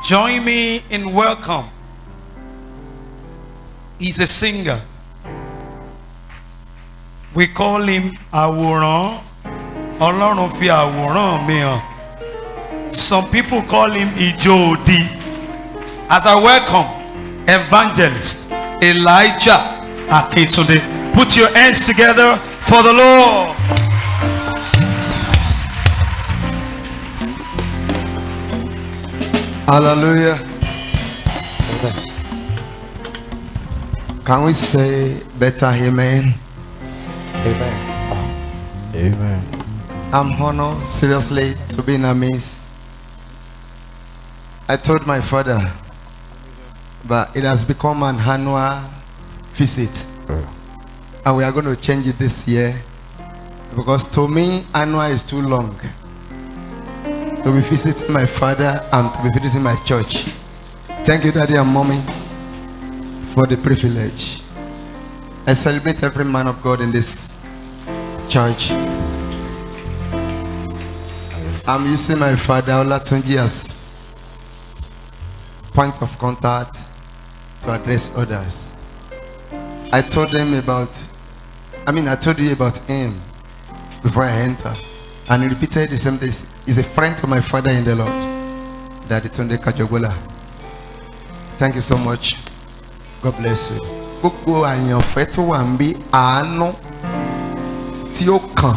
Join me in welcome. He's a singer. We call him Àwòrán. Ọlọ́run fi àwòrán mi hàn. Some people call him Ijó Odi. As I welcome Evangelist Elijah Akintunde. Put your hands together for the Lord. Hallelujah. Can we say better amen? Amen. Amen. I'm honored seriously to be in a midst. I told my father, but it has become an annual visit. And we are going to change it this year. Because to me, annual is too long. To be visiting my father and to be visiting my church. Thank you, Daddy and Mommy, for the privilege. I celebrate every man of God in this church. I'm using my father Olatunji as point of contact to address others. I told them about, I mean, I told you about him before I enter. And he repeated the same thing. He's a friend to my father in the Lord, Daddy Tunde Kajogola. Thank you so much. God bless you. Gbogbo àyànfẹ́ tó wà ń bí àánú tí ó kàn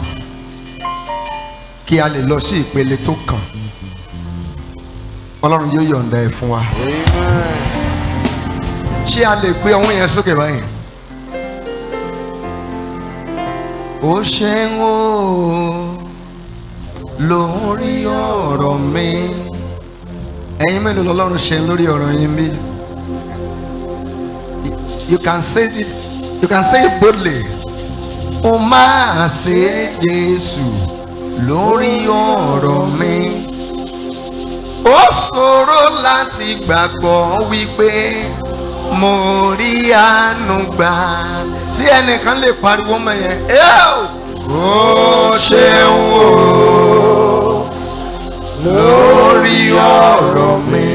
kí a lè lọ sí ìpele tó kàn. Ọlọ́run yóò yọ̀ǹda ẹ̀ fún wa. Ṣé a lè gbé ọwọ́ yẹn sókè báyìí? Ó ṣeun o lórí ọ̀rọ̀ mi. Ẹ̀yin mélòó lọ́lọ́run ṣe lórí ọ̀rọ̀ yín bí? You can say it, you can say it boldly. Ó máa ṣe Jésù lórí ọ̀rọ̀ mi. Ó ṣòro láti gbàgbọ́ wípé mo rí àánú gbà. Tí ẹnìkan lè pariwo mọ́ yẹn, ó ṣeun o lórí ọ̀rọ̀ mi.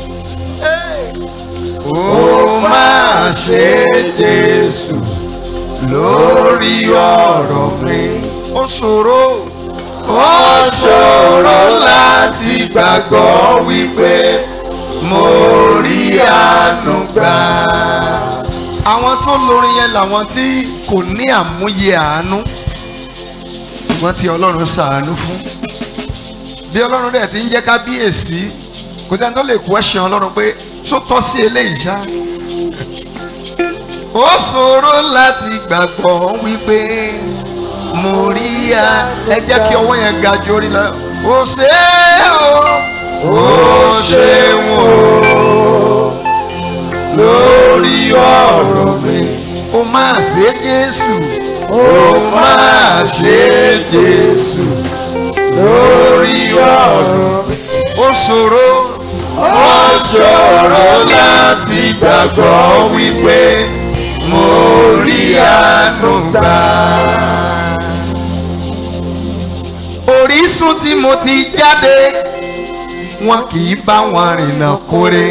Ó máa ṣe Jésù lórí ọ̀rọ̀ mi. Ó ṣòro. Ó ṣòro láti gbàgbọ́ wípé mo rí àánú gbà. Àwọn tó lórin yẹn làwọn tí kò ní àmúyẹ àánú ṣùgbọ́n tí Ọlọ́run ṣàánú fún. Bí Ọlọ́run dẹ̀ ti ń jẹ́ kábíyèsí kò tí a tó lè question Ọlọ́run pé ṣó tọ́ sí eléyìí ṣá. Ó ṣòro láti gbàgbọ́ wípé mo rí a ẹ jẹ́ kí ọwọ́ yẹn ga ju orí lọ. Ó ṣe é o. Ó ṣeun o. Lórí ọ̀rọ̀ mi. Ó máa ṣe Jésù. Ó máa ṣe Jésù. Lórí ọ̀rọ̀ mi. Ó ṣòro. Ó ṣòro láti gbàgbọ́ wípé mo rí àánú gbà. Orísun tí mo ti jáde, wọn kì í bá wọn rìnnà kórè.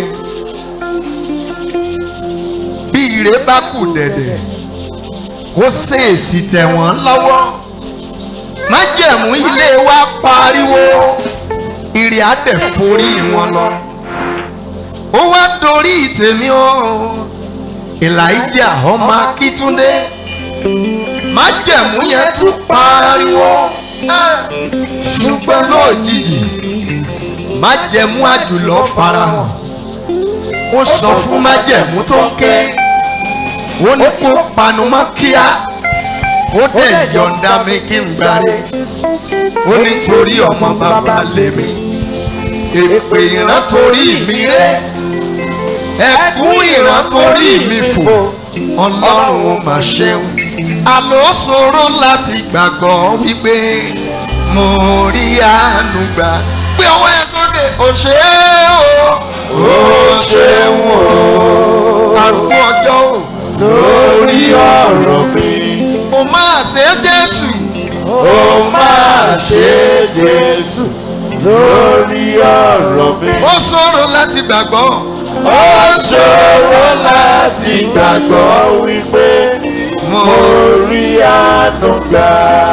Bí ire bá kù dẹ̀dẹ̀, kó ṣèèsì tẹ̀ wọ́n lọ́wọ́. Májẹ̀mú ilé wa pariwo, ìrì àdẹ̀ forí wọn lọ. Ó wá dorí tèmi o, Elijah ọmọ Akíntúndé. Májẹ̀mú yẹn tún pariwo ṣùgbọ́n lójijì májẹ̀mú àjùlọ farahàn ó sọ fún májẹ̀mú tó ń ké ó ní kó panu mọ́ kíá ó dẹ̀ yọ̀ǹda mi kí n gbáre ó ní torí ọmọ bàbá lèmi èpè ìran torí mi ré ẹkún ìran torí mi fò ọlọ́run ó mà ṣeun àlọ́ ṣòro láti gbàgbọ́ wípé mo rí àánú gbà pé ọwọ́ ẹ sókè ó ṣe é o ó ṣeun o àrùkù ọjọ́ o lórí ọ̀rọ̀ mi. ó máa ṣe Jésù ó máa ṣe Jésù lórí ọ̀rọ̀ mi. ó ṣòro láti gbàgbọ́ ó ṣòro láti gbàgbọ́ wípé mo rí àánú gbà.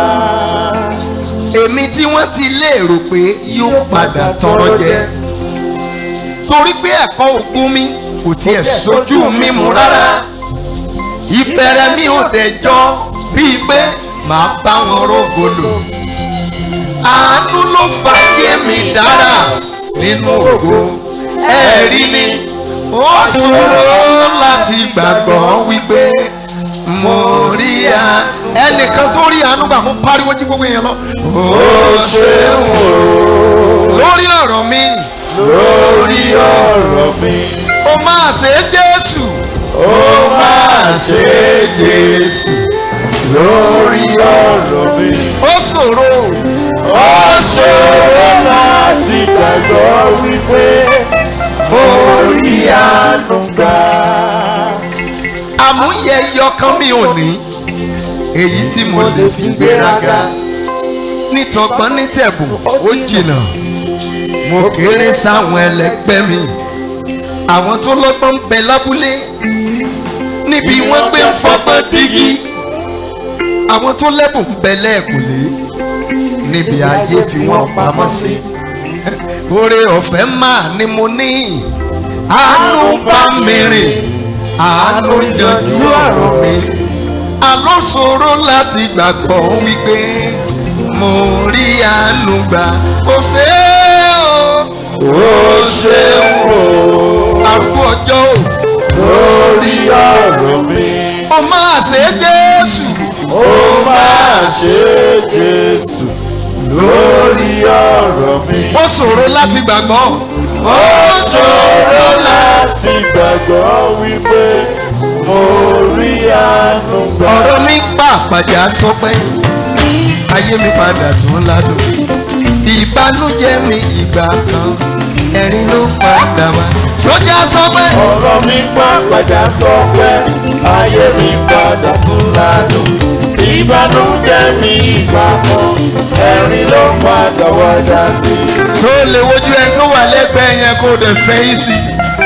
èmi tí wọ́n ti lérò pé yóò padà tọrọ jẹ torí pé ẹ̀kọ́ ògùn mi kò tiẹ̀ sojú mi mú rárá ìbẹ̀rẹ̀ mi ò dẹjọ́ bíi pé màá bá wọn rógolo àánú ló fà yé mi dára nínú ògo ẹ̀rí ni ó ṣòro láti gbàgbọ́ wípé mo rí a ẹnìkan tó rí àánú gbà mú pariwo jí gbogbo èèyàn lọ. ó ṣeun o lórí ọ̀rọ̀ mi lórí ọ̀rọ̀ mi. ó máa ṣe Jésù ó máa ṣe Jésù lórí ọ̀rọ̀ mi. ó ṣòro ó ṣòro láti gbàgbọ́ wípé mo rí àánú gbà. àmúyẹ yọkan mi ò ní èyí tí mo lè fi gbéraga nítọgbọ́n nítẹ̀bùn ó jìnnà mo kéré sáwọn ẹlẹgbẹ́ mi àwọn tó lọ́gbọ́n ń bẹ lábúlé níbi wọ́n gbé ń fọgbọ́n dígí àwọn tó lẹ́bùn ń bẹ lẹ́ẹ̀kùlé níbi ayé fi wọ́n pamọ́ sí oore ọ̀fẹ́ máa ni mo ní àánú bá mi rìn àánú yanjú ọ̀rọ̀ mi àlọ́ ṣòro láti gbàgbọ́ wípé mo rí àánú gbà kò ṣe é o ó ṣeun o arúgbó ọjọ́ o lórí ọ̀rọ̀ mi. ó máa ṣe Jésù ó máa ṣe Jésù lórí ọ̀rọ̀ mi. ó ṣòro láti gbàgbọ́ ó ṣòro láti gbàgbọ́ wípé mo rí àánú gbà. ọ̀rọ̀ mi pàpàjà sọ pé ayé mi padà tún ládùn ìbànújẹ́ mi ìgbà kan ẹ̀rín ló padà wá sójà sọ pé ọ̀rọ̀ mi pàpàjà sọ pé ayé mi padà tún ládùn. ìbànújẹ́ mi ìgbà kan ẹ̀rín ló padà wájà sí. ṣó lè wojú ẹni tó wà lẹ́gbẹ̀ẹ́ yẹn kó dẹ̀ fẹ́ yín sí.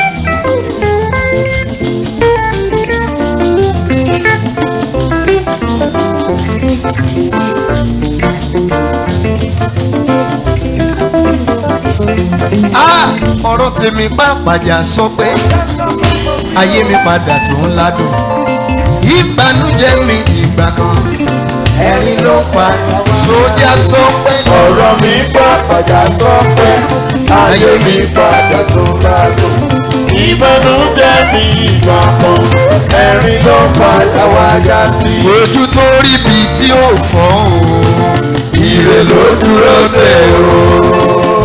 Ah, ọ̀rọ̀ tèmi pàpàjà sọ pé ayé mi padà tó ń ládùn ìbànújẹ́ mi ìgbà kan ẹ̀rín ló pa sójà sọ pé ọ̀rọ̀ mi pàpàjà sọ pé ayé mi padà tún ládùn. ìbànújẹ́ mi ìgbà kan ẹ̀rín ló padà wájà sí. ojú tó rí bi tí ó fọ́ o ire ló dúró dé o.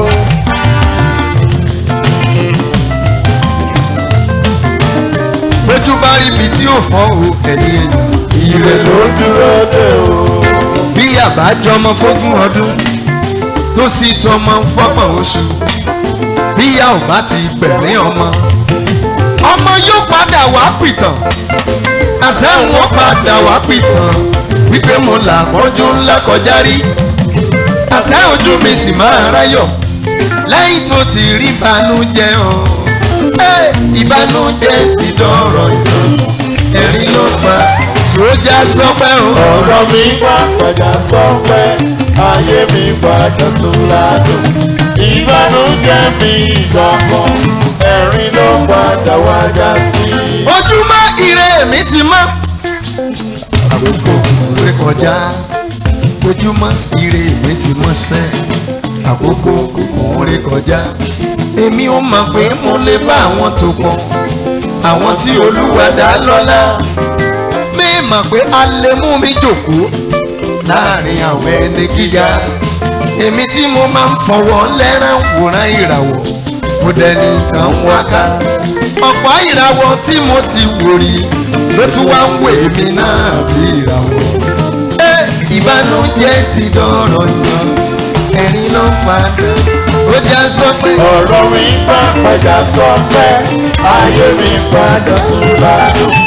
ojú bá rí bi tí ó fọ́ o ẹ̀yìn èèyàn ire ló ló dúró dé o. bí àbájọ ọmọ fógún ọdún tó sì tọmọ fọ́gbọ̀n oṣù bíyà ò bá ti gbẹ̀rín ọmọ ọmọ yóò padà wá pìtàn àṣẹ́hùn ó padà wá pìtàn wípé mo là pọ́njú ńlá kọjá rí àṣẹ ojú mi sì máa ráyọ̀ lẹ́yìn tó ti rí ìbànújẹ́ hàn Ẹ́, ìbànújẹ́ ti dọ̀rọ̀ ìtàn ẹ̀rín ló pa sójà sọpẹ́ o. ọ̀rọ̀ mi pàpàjà sọ pé ayé mi padà tún ládùn. ìbànújẹ́ mi ìgbà kan ẹ̀rín ló padà wájà sí. ojúmọ́ ire mi ti mọ́. àkókò rẹ kọjá ojúmọ́ ire mi ti mọ́ sẹ́ àkókò rẹ kọjá èmi ò mọ̀ pé mo lè bá àwọn tó pọ̀ àwọn tí olúwa dá lọ́lá mi mọ̀ pé a lè mú mi jòkó láàrin àwọn ẹni gíga èmi tí mo máa ń fọwọ́ lẹ́rán wòran ìràwọ̀ mo dẹni tán wáká ọ̀pọ̀ ìràwọ̀ tí mo ti wò rí ló tún wá ń wè mí náà bí ìràwọ̀ ẹ ìbànújẹ́ ti dọ̀rọ̀ yàn ẹ̀rín ló padà ó já sọ pé ọ̀rọ̀ mi pàpàjà sọ pé ayé mi padà tún ládùn.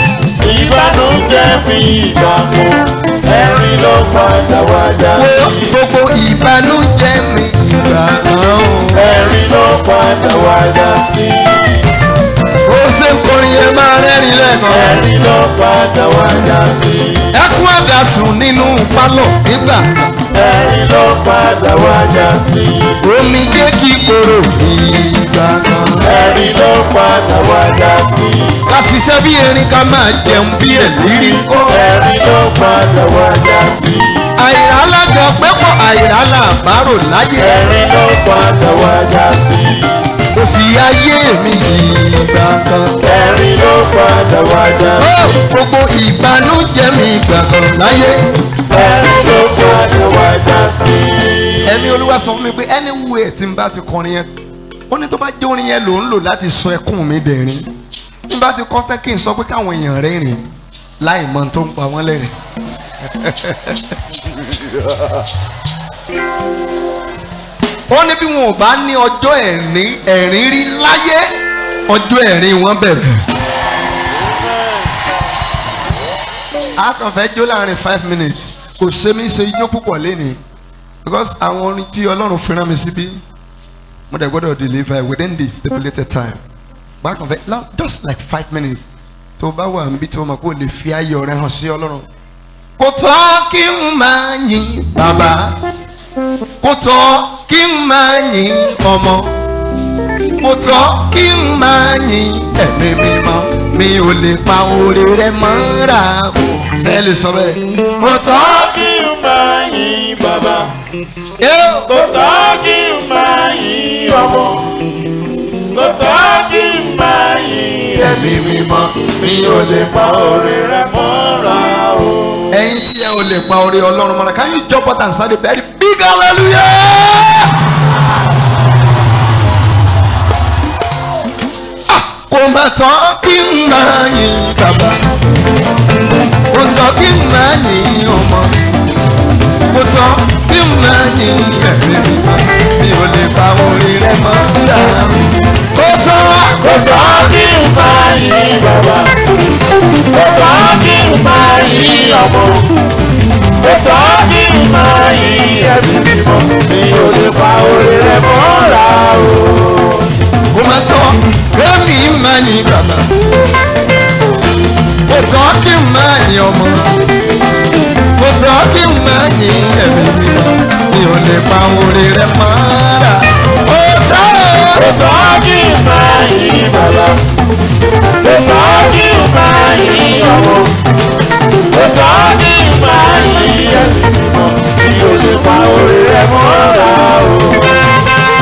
ìbànújẹ́ mi ìgbà kan ẹ̀rín ló padà wá já wo sí. gbogbo ìbànújẹ́ mi ìgbà kan o. ẹ̀rín ló padà wá já sí. ó ṣe ń kọrin yẹn máa rẹ́rìn lẹ́ẹ̀kan. ẹ̀rín ló padà wá já sí. ẹkún àdàsùn nínú pálọ̀ nígbà kan. ẹ̀rín ló padà wá já sí. omi jẹ́ kí koro ìgbà kan. ẹ̀rín ló padà wá já sí. ká ṣiṣẹ́ bí erin ká máa jẹun bí ẹ̀lírí kọ́. ẹ̀rín ló padà wá já sí. àìrálága pẹ́pọ̀ àìrálàbárò láyé. ẹ̀rín ló padà wá já sí. kò sí ayé mi ìgbà kan. ẹ̀rín ló padà wá já ó sí. gbogbo ìbànújẹ́ mi ìgbà kan láyé. ẹ̀rín ló padà wá já sí. ẹ̀mí olúwa sọ fún mi pé anywhere tí n bá ti kọrin yẹn ó ní tó bá jẹ́ orin yẹn ló ń lò láti sọ ẹkún mi dẹ̀rín tí n bá ti kọ́ tán kí n sọ pé káwọn èèyàn rẹ́rìn láì mọ tó ń pa wọ́n lẹ́rìn. ó ní bí wọn ò bá ní ọjọ́ ẹ̀rín ẹ̀rín rí láyé ọjọ́ ẹ̀rín wọn bẹ̀rẹ̀. a kàn fẹ́ jó láàrin five minutes kò ṣe mí ṣe ijó púpọ̀ lénìí because àwọn orin tí ọlọ́run fi rán mi síbí mo dẹ̀ gbọ́dọ̀ deliver within the stipulated time bákan fẹ́ la- just like five minutes tó o bá wà níbi tí o mọ̀ kó o lè fi ayọ̀ rẹ hàn sí ọlọ́run. kò tọ́ kí n máa yin bàbá kò tọ́ kí n máa yin ọmọ kò tọ́ kí n máa yin ẹ̀mí mímọ́ mi ò lè pa oore rẹ mọ́ra o ṣe lè sọ bẹ́ẹ̀. kò tọ́ kí n máa yin bàbá. yóò. kò sọ kí n máa yin ọmọ. kò sọ kí n máa yin ẹ̀mí mímọ́. mi ò lè pa orí rẹ mọ́ra o. ẹ̀yin tí ẹ ò lè pa orí ọlọ́run mọ́ra can you jump out and say the very big hallelujah. Ah, kò má tán kí n máa yin bàbá kò tán kí n máa yin ọmọ kò tán kí n máa yin ẹ̀mí mímọ́ mi ò lè pa orí rẹ mọ́ra kò tán kò sọ kí n máa yin bàbá. kò sọ kí n máa yin ọmọ. kò sọ kí n máa yin ẹ̀mí mímọ́. mi ò lè pa orí rẹ mọ́ra o. kò má tán kémi máa yin bàbá kò tán kí n máa yin ọmọ kò tán kí n máa yin ẹ̀mí mímọ́ mi ò lè pa orí rẹ mọ́ra ó tán kò sọ kí n máa yin bàbá. kò sọ kí n máa yin ọmọ. kò sọ kí n máa yin ẹ̀mí mímọ́. mi ò lè pa orí rẹ mọ́ra o.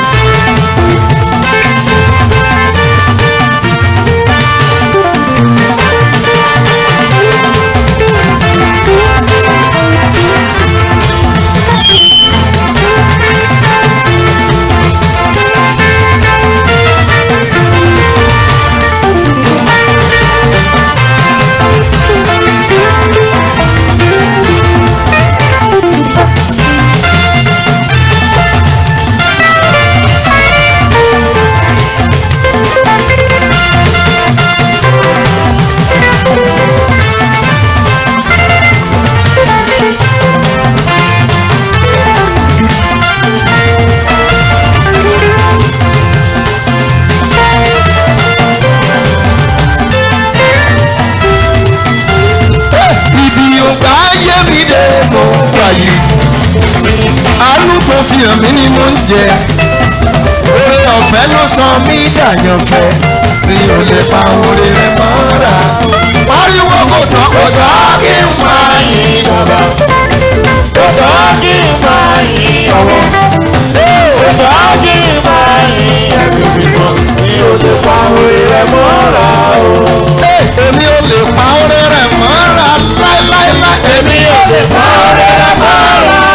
ibi ògbà ayé mi dé mo wà yìí àánú tó fi hàn mí ni mo ń jẹ oore ọ̀fẹ́ ló sọ mí dàyànfẹ́ mi ò lè pa oore rẹ mọ́ra pariwo kò tán kò tán kí n máa yin bàbá. kò sọ kí n máa yin ọmọ. kò sọ kí n máa yin ẹ̀mí mímọ́. mi ò lè pa orí rẹ mọ́ra o. Ẹ, èmi ò lè pa oore rẹ mọ́ra láéláéláé èmi mi ò lè pa orí rẹ mọ́ra o.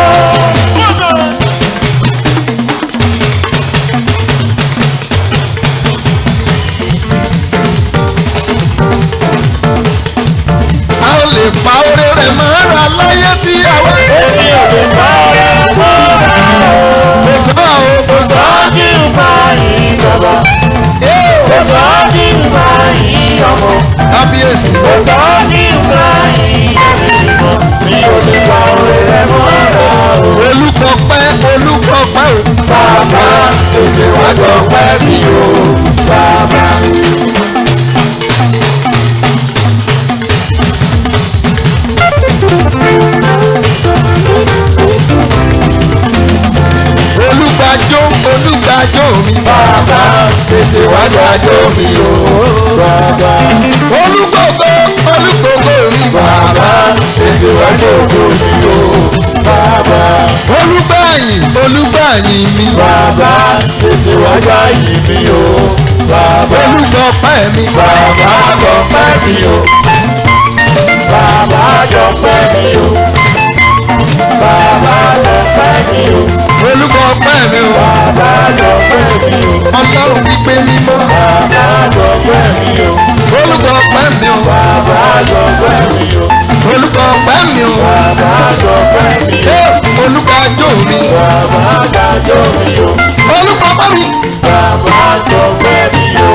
a ò lè pa oore rẹ mọ́ra láyé tí a wá. èmi ò lè pa orí rẹ mọ́ra o. jájó mi o. bàbá olúgbògbò olúgbògbò mi bàbá tètè wá jókòó mi o bàbá olúgbàyìn olúgbàyìn mi bàbá tètè wá jáyì mi o bàbá olúgbọpẹ́ mi bàbá jọpẹ́ mi o bàbá jọpẹ́ mi o bàbá jọpẹ́ mi o olúgbọpẹ́ mi o bàbá jọpẹ́ mi o ọlọ́run wípé mímọ́ bàbá jọpẹ́ mi o olúgbọpẹ́ mi o bàbá jọpẹ́ mi o olúgbọpẹ́ mi o bàbá jọpẹ́ mi o ẹ olúgbàjò mi bàbá dájọ́ mi o olúgbọpẹ́ mi. bàbá jọpẹ́ mi o.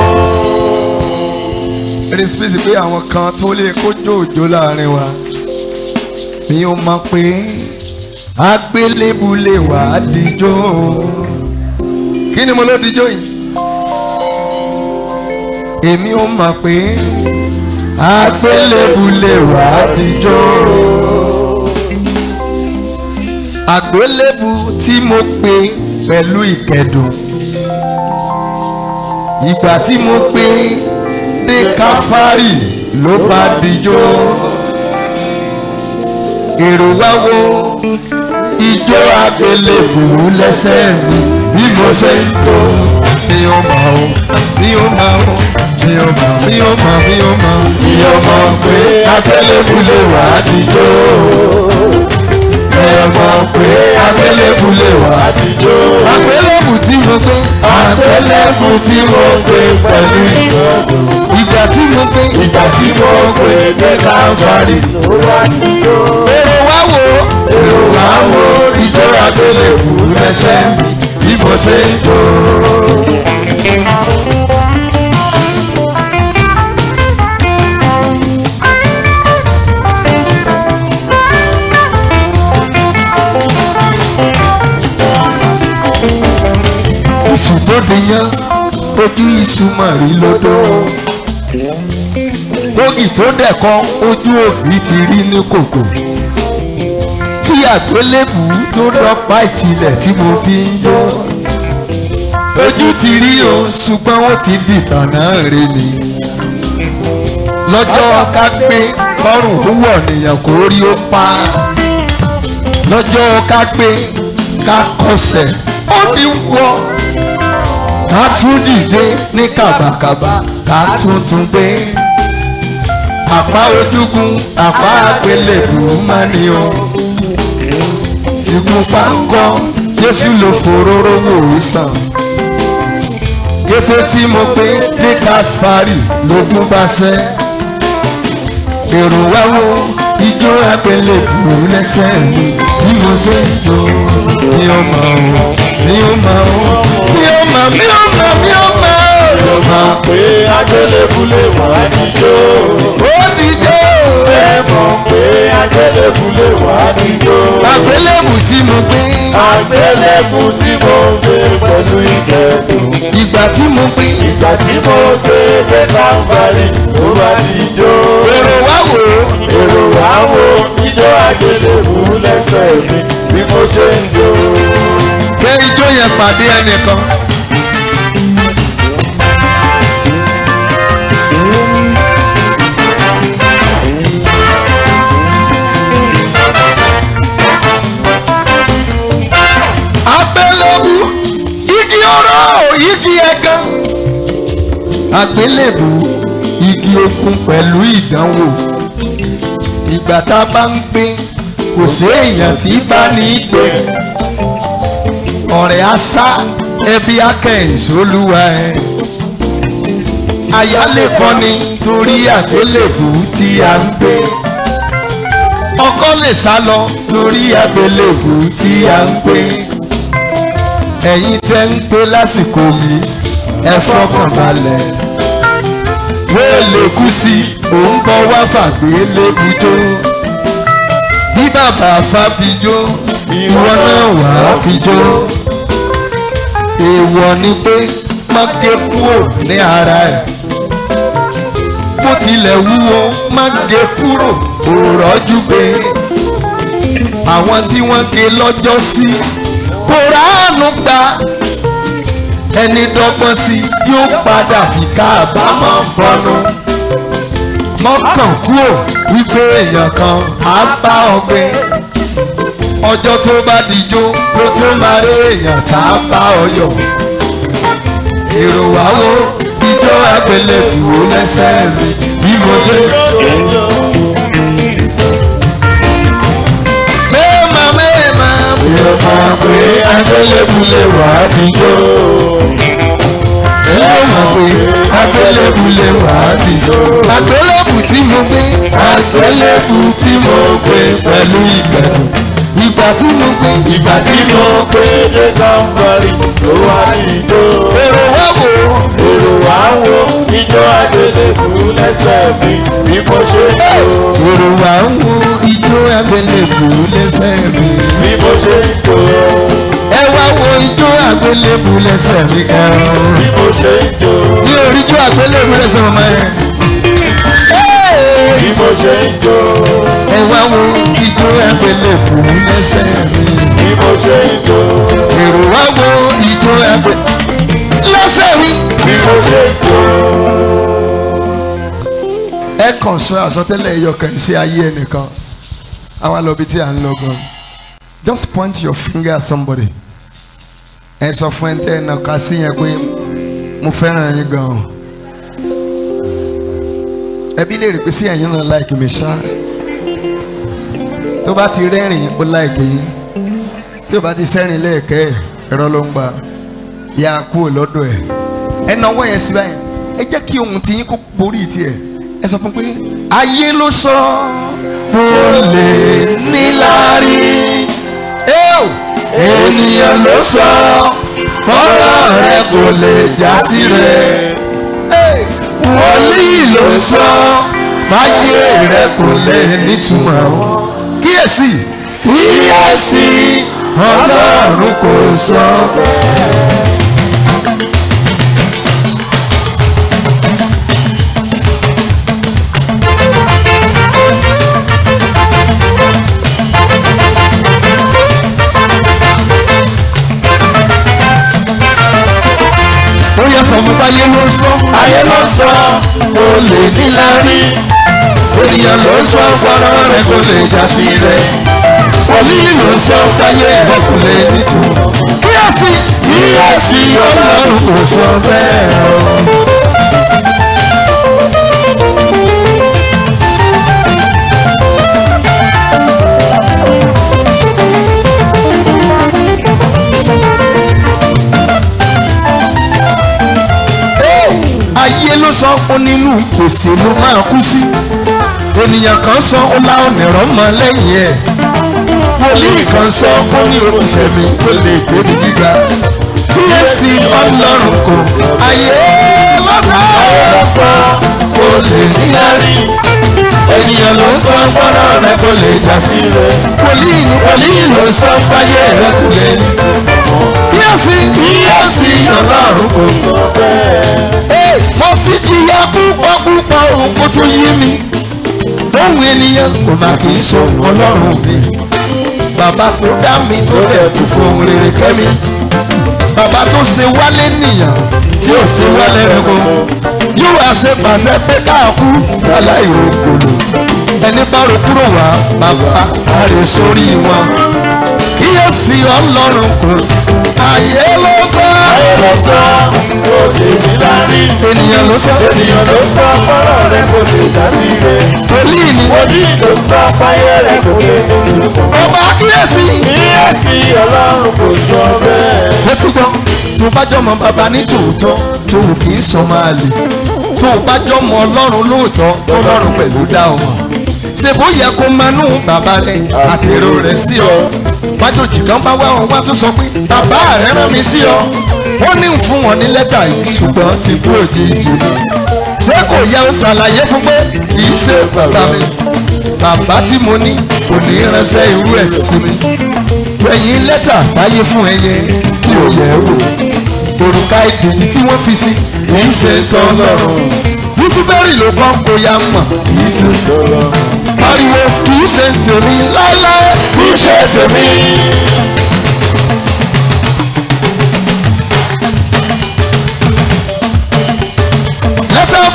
ẹni sípèsì pé àwọn kan tó lè kójó òjò láàrin wa mi ò mọ̀ pé agbélébù lè wà á dijó kí ni mo ló dijó yìí èmi ò mọ̀ pé agbélébù lè wà á dijó àgbélébù tí mo pè pẹ̀lú ìkẹdùn ìgbà tí mo pè dé káfárì ló bá dijó èrò wá wo ijó àgbélébù lẹ́sẹ̀ mi bí mo ṣe ń tó mi ò mọ̀ o mi ò mọ̀ o mi ò mọ̀ mi ò mọ̀ mi ò mọ̀ mi ò mọ̀ pé àgbélébù lè wà á dijó mi ò mọ̀ pé àgbélébù lè wà á dijó àgbélébù tí mo gbé àgbélébù tí mo gbé pẹ̀lú ìgbọ́dọ̀ ìgbà tí mo gbé ìgbà tí mo gbé dé káfárì ó wá níjó èrò wá wo èrò wá wo ìjọ àgbélébù lẹ́sẹ̀ mi bí mo ṣe ń jó. iṣu tó di yán ojú iṣu mọ̀ rí lódò bógì tó dẹ̀kọ́ ojú òbí ti rí ní kòkò kí àgbélébù tó dọ́pá ìtìlẹ̀ tí mo fi ń yọ ojú ti rí o ṣùgbọ́n ó ti dìtàn náà rè ni lọ́jọ́ ká gbé kọ́rùn wúwọ̀ nìyẹn kó rí ó pa lọ́jọ́ ká gbé ká kọsẹ̀ ó ti wọ́ ká tún dìde ní kàbàkàbà ká tún tún gbé àpá ojúgun àpá àgbélébù máa ní o ìgun páńkọ jésù ló foróró wò ó sàn kété tí mo pé ní káfárì lógún bá ṣẹ́ èrò wá wo ijó àgbélébù lẹ́sẹ̀ mi bí mo ṣe ń jó mi ò mọ̀ o mi ò mọ̀ o mi ò mọ̀ mi ò mọ̀ mi ò mọ̀ o mọ̀ pé àgbélébù lè wà níjó ó dìjọ́ ẹ mọ̀ pé àgbélébù lè wà níjó àgbélébù tí mo gbé àgbélébù tí mo gbé pẹ̀lú ìkẹ́dùn ìgbà tí mo gbé ìgbà tí mo gbé dé káfárì ó wá níjó èrò wá wò ó èrò wá wo ijó àgbélébù lẹ́sẹ̀ mi bí mo ṣe ń jó. pé ijó yẹn pàdé ẹnìkan. àgbélébù igi ọ̀rọ̀ igi ẹ̀gán. àgbélébù igi okun pẹ̀lú ìdánwò ìgbà tá a bá ń gbé kò sí èèyàn tí bá ní í gbé ọ̀rẹ́ asá ẹbí akẹ́yìn sólúwa ẹ̀ àyálé kan ni torí àgbélébù tí a ń gbé ọkọ lè sá lọ torí àgbélébù tí a ń gbé ẹ̀yin tẹ́ ń gbé lásìkò mi ẹ fọkàn balẹ̀ wéèlè kú sí òun bọ́ wá fàgbélébùjó bí bàbá fàbíjó ìwọ náà wà á fijó èèwọ̀ ni pé má gé kúrò ní ara ẹ̀ bó tilẹ̀ wúwo má gé kúrò òrọ́jú pé àwọn tí wọ́n gé lọ́jọ́ sí kò ráàánú gbà ẹni dọ́gbọ́n sí yóò padà fi káàbámọ̀ bọ́nu mọ́kàn kúrò wípé èèyàn kan á bá ọ gbé ọjọ́ tó bá dijó ló tún máa rí èèyàn tá a bá ọ yọ̀ èrò wá wo ijó àgbélébùú lẹ́sẹ̀ mi bí mo ṣe mẹ́ẹ̀mà mẹ́ẹ̀mà mi ò mọ̀ pé àgbélébùú lè wà á dijó mi ò mọ̀ pé àgbélébùú lè wà á dijó àgbélébùú tí mo gbé àgbélébùú tí mo gbé pẹ̀lú ìgbẹ̀rù ìgbà tí mo gbé ìgbà tí mo pé dé kọ́ńfọ̀rì ló wá ní ijó. èrò wá wò ó. èrò wá wo ijó àgbélébùú lẹ́sẹ̀ mi bí mo ṣe ń jó. èrò wá ń wo ijó àgbélébùú lẹ́sẹ̀ mi. bí mo ṣe ń jó. ẹ wá wo ijó àgbélébùú lẹ́sẹ̀ mi kan. bí mo ṣe ń jó. ní orí ijó àgbélébùú lẹ́sẹ̀ mi máa yẹn. bí mo ṣe ń jó. ẹ wá wo ijó àgbélébùú lẹ́sẹ̀ mi. bí mo ṣe ń jó. èrò wá wo ijó àgbé lẹ́sẹ̀ mi. bí mo ṣe ń jó. ẹ kàn sọ àsọtẹ́lẹ̀ ẹyọkàn sí ayé ẹnìkan àwa lọ bí tí à ń lọ gan just point your finger at somebody ẹ sọ fún ẹ tẹ ẹ nàka sí yẹn pé mo fẹ́ràn yín gan ẹbí lè rí pé sí ẹ̀yin náà láìkì mi ṣá tó bá ti rẹ́rìn ó láìkì yín tí ó bá ti sẹ́rìn lẹ́ẹ̀kẹ́ ẹ̀rọ ló ń gbà yà á kúrò lọ́dọ̀ ẹ̀ ẹ náwó yẹn sí báyìí ẹ jẹ́ kí ohun tí yín kó borí tiẹ̀ ẹ sọ fún pé ayé ló sọ mo lè níláárí Eo! ènìyàn ló sọ ọ̀rọ̀ rẹ kò lè já sí rẹ Hey! wòlíì ló sọ máyé rẹ kò lè nítumọ̀ kíyèsí kíyèsí ọlọ́run kò sọ. ó yẹ sọ fún báyé ló sọ ayé ló sọ kò lè níláárí ènìyàn ló sọ gbọ́dọ̀ rẹ kò lè já sí rẹ wòlíì ló sọ báyé rẹ kò lè nítumọ̀ kíyèsí kíyèsí ọlọ́run kò sọ bẹ́ẹ̀ o. ayé ló sọ pé nínú gbèsè ló máa kú sí ènìyàn kan sọ ó lá ọ̀nẹ̀rọ̀ mọ́ lẹ́yìn ẹ̀ wòlíì kan sọ ó ní o ti sẹ̀mí tó lè gbé ní gíga kíyèsí ọlọ́run kò ayé ló sọ ló sọ kò lè níláárí ènìyàn ló sọ gbọ́dọ̀ rẹ kò lè já sí rẹ wòlíì ní wòlíì ló sọ fáyé rẹ kò lè ní kíyèsí kíyèsí ọlọ́run kò sọ Hey, mo ti jìyà púpọ̀ púpọ̀ òun kó tó yé mi ohun ènìyàn kò má kì í so ọlọ́run mi bàbá tó dá mi tó rẹ̀ tó fohùn rere kẹ́ mi bàbá tó ṣe wálé nìyàn tí ò ṣe wálé rẹ̀ kó yóò wá ṣe pàṣẹ pé káàkú láláì rògbòlò ẹni bá ro kúrò wá bàbá àrè sórí wọn kíyèsí ọlọ́run kò ayé ló sọ ayé ló sọ kò lè níláárí. ènìyàn ló sọ ènìyàn ló sọ gbọ́dọ̀ rẹ kò lè já sí rẹ. wòlíì ni wòlíì ló sọ báyé rẹ kò lè nítumọ̀. ọba kíyèsí. kíyèsí ọlọ́run kò sọ bẹ́ẹ̀. tẹ́tí gbọ́ tó bá jọmọ bàbá ní tòótọ́ tó wù kì í sọ máa lè tó bá jọmọ ọlọ́run lóòótọ́ tó lọ́run pẹ̀lú dá ọ mọ̀ ṣe bó yẹ kó manú bàbá rẹ àtèrò rẹ sí ọ wájòjì kan bá wá wọn wá tó sọ pé bàbá rẹ rán mi sí ọ ó ní ń fún wọn ní lẹ́tà yìí ṣùgbọ́n ti kú òjijì ni ṣé kò yẹ ó ṣàlàyé fún pé kì í ṣe bàbá mi bàbá tí mo ní kò ní ránṣẹ́ irú ẹ̀ sí mi gbẹ̀yìn lẹ́tà táyé fún ẹyẹ kí o yẹ̀ ẹ́ wò òrùka ìgbèjì tí wọ́n fi sí kì í ṣe tán lọ́rùn yusufẹ́rì ló kọ́ kó ya mọ̀ kì í ṣe pariwo kì í ṣe tèmi láéláé kì í ṣe tèmi.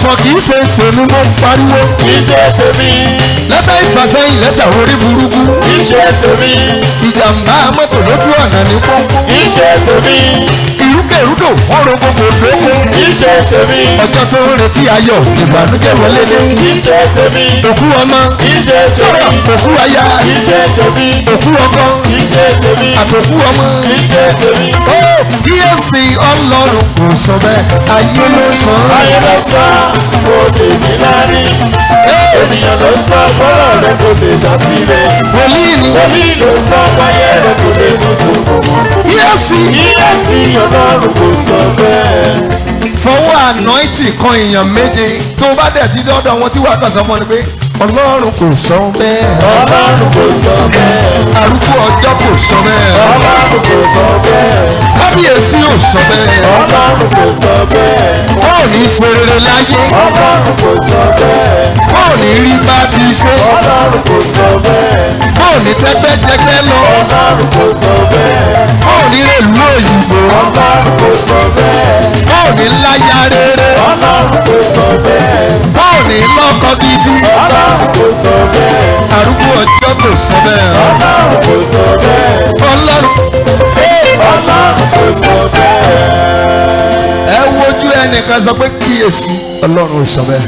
ọ̀fọ̀ kì í ṣe tèmi mo ń pariwo iṣẹ́ tèmi lẹ́tà ìfàsẹ́yìn lẹ́tà orí burúkú iṣẹ́ tèmi ìjàmbá mọ́tò lójú ọ̀nà ní pọ́npọ́n iṣẹ́ tèmi ìrúkèrúdò wọ́n ro gbogbo lóko iṣẹ́ tèmi ọjọ́ tó ń retí ayọ̀ ìbànújẹ́ wọlé dé iṣẹ́ tèmi òkú ọmọ iṣẹ́ sọ̀rọ̀ tèmi òkú aya iṣẹ́ tèmi òkú ọkọ iṣẹ́ tèmi àtòkú ọmọ. iṣẹ́ tèmi ó kíyèsí ọlọ́run kò sọ bẹ́ẹ̀ ayé ló sọ ọ́. ayé lọ sọ kò lè ní lárí ènìyàn ló sọ bọ́lọ̀ rẹ kò lè dá sílẹ̀ wòlíì ni wòlíì ló sọ báyẹ̀ rẹ kò lè mú sùnmù kíyèsí kíyèsí ọlọ́run kò sọ bẹ́ẹ̀. fọwọ́ ànáìtì kan èèyàn méje tó bá dẹ̀ ti dọ́dọ̀ wọn tí wàá kàn sọ fún ọ ni pé ọlọ́run kò sọ bẹ́ẹ̀ ọlọ́run kò sọ bẹ́ẹ̀ arúgbó ọjọ́ kò sọ bẹ́ẹ̀ ọlọ́run kò sọ bẹ́ẹ̀ kábíyèsí ò sọ bẹ́ẹ̀ ọlọ́run kò sọ bẹ́ẹ̀ wọn ò ní ṣe rere láyé ọlọ́run kò sọ bẹ́ẹ̀ wọn ò ní rí bá ti ṣe ọlọ́run kò sọ bẹ́ẹ̀ wọn ò ní tẹ́gbẹ́jẹgbẹ́ lọ ọlọ́run kò sọ bẹ́ẹ̀ wọn ò ní rèlú òyìnbó ọlọ́run kò sọ bẹ́ẹ̀ wọn ò ní láyà rere ọlọ́run kò sọ bẹ́ẹ̀ wọn ò ní lọ́kọ gidi ọlọ́run kò sọ bẹ́ẹ̀ arúgbó ọjọ́ kò sọ bẹ́ẹ̀ ọlọ́run kò sọ bẹ́ẹ̀ ọlọ́run ọlọ́run kò sọ bẹ́ẹ̀. ẹ wojú ẹnìkan sọ pé kíyèsí ọlọ́run ò sọ bẹ́ẹ̀.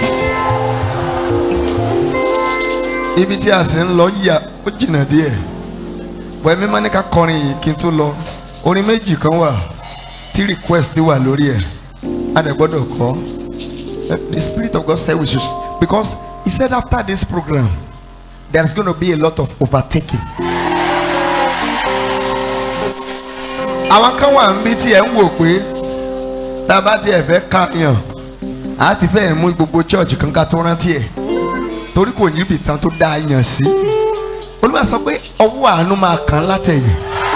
ibi tí a sì ń lọ yíya ó jìnnà díẹ̀ bọ́ ẹ̀mí máa ní ká kọrin yìí kí n tó lọ orin méjì kan wà tí request wà lórí ẹ̀ a dẹ̀ gbọ́dọ̀ kọ́ the spirit of God said we should because he said after this program there is going to be a lot of overtaking. àwọn kan wà ń bí tí ẹ ń wò pé tá a bá tiẹ̀ fẹ́ káyàn á ti fẹ́ mú gbogbo church kan ká tó rántí ẹ̀ torí kò ní ibi tán tó dá a yàn sí olúwa sọ pé ọwọ́ àánú máa kàn án látẹ̀yìn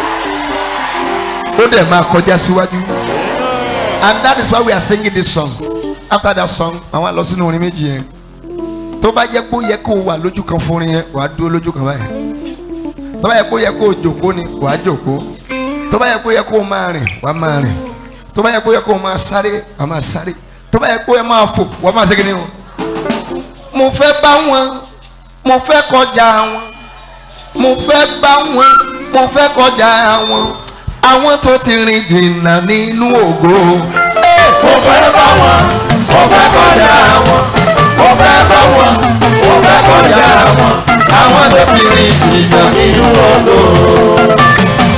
ó dẹ̀ máa kọjá síwájú and that is why we are singing this song after that song àwọn àlọ́ sínú orin méjì yẹn tó bá jẹ́ pé ó yẹ kó o wà lójú kan fún orin yẹn wàá dúró lójú kan báyìí tó bá yẹ kó o yẹ kó o jòkó ni wàá jòkó tó bá yẹ kó yẹ kó o máa rìn wàá máa rìn tó bá yẹ kó yẹ kó o máa sáré wàá máa sáré tó bá yẹ kó yẹ máa fò wàá máa segin ní o. mo fẹ́ bá wọn mo fẹ́ kọjá wọn mo fẹ́ bá wọn mo fẹ́ kọjá wọn àwọn tó ti rìn jìnnà nínú ògo. mo fẹ́ bá wọn mo fẹ́ kọjá wọn mo fẹ́ bá wọn mo fẹ́ kọjá wọn àwọn tó fi rìn jìnnà nínú odò.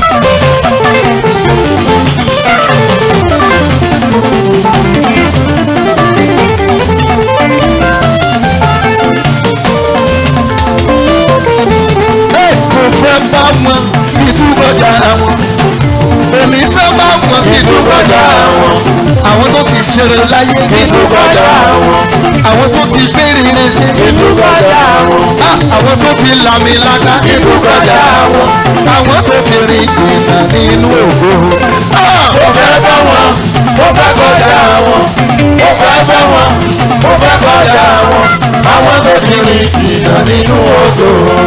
Hey, mo fẹ́ bá wọn ìtúbọ̀jà wọn èmi fẹ́ bá wọn ìtúbọ̀jà wọn àwọn tó ti ṣeré láyé ìtúkọjá wọn àwọn tó ti béèrè rẹ ṣe ìtúkọjá wọn Ah, àwọn tó ti làmì lága ìtúkọjá wọn àwọn tó ti rìn jìnnà nínú ògo. Ah, mo fẹ́ bá wọn mo fẹ́ kọjá wọn mo fẹ́ bá wọn mo fẹ́ kọjá wọn àwọn tó ti rìn jìnnà nínú odò.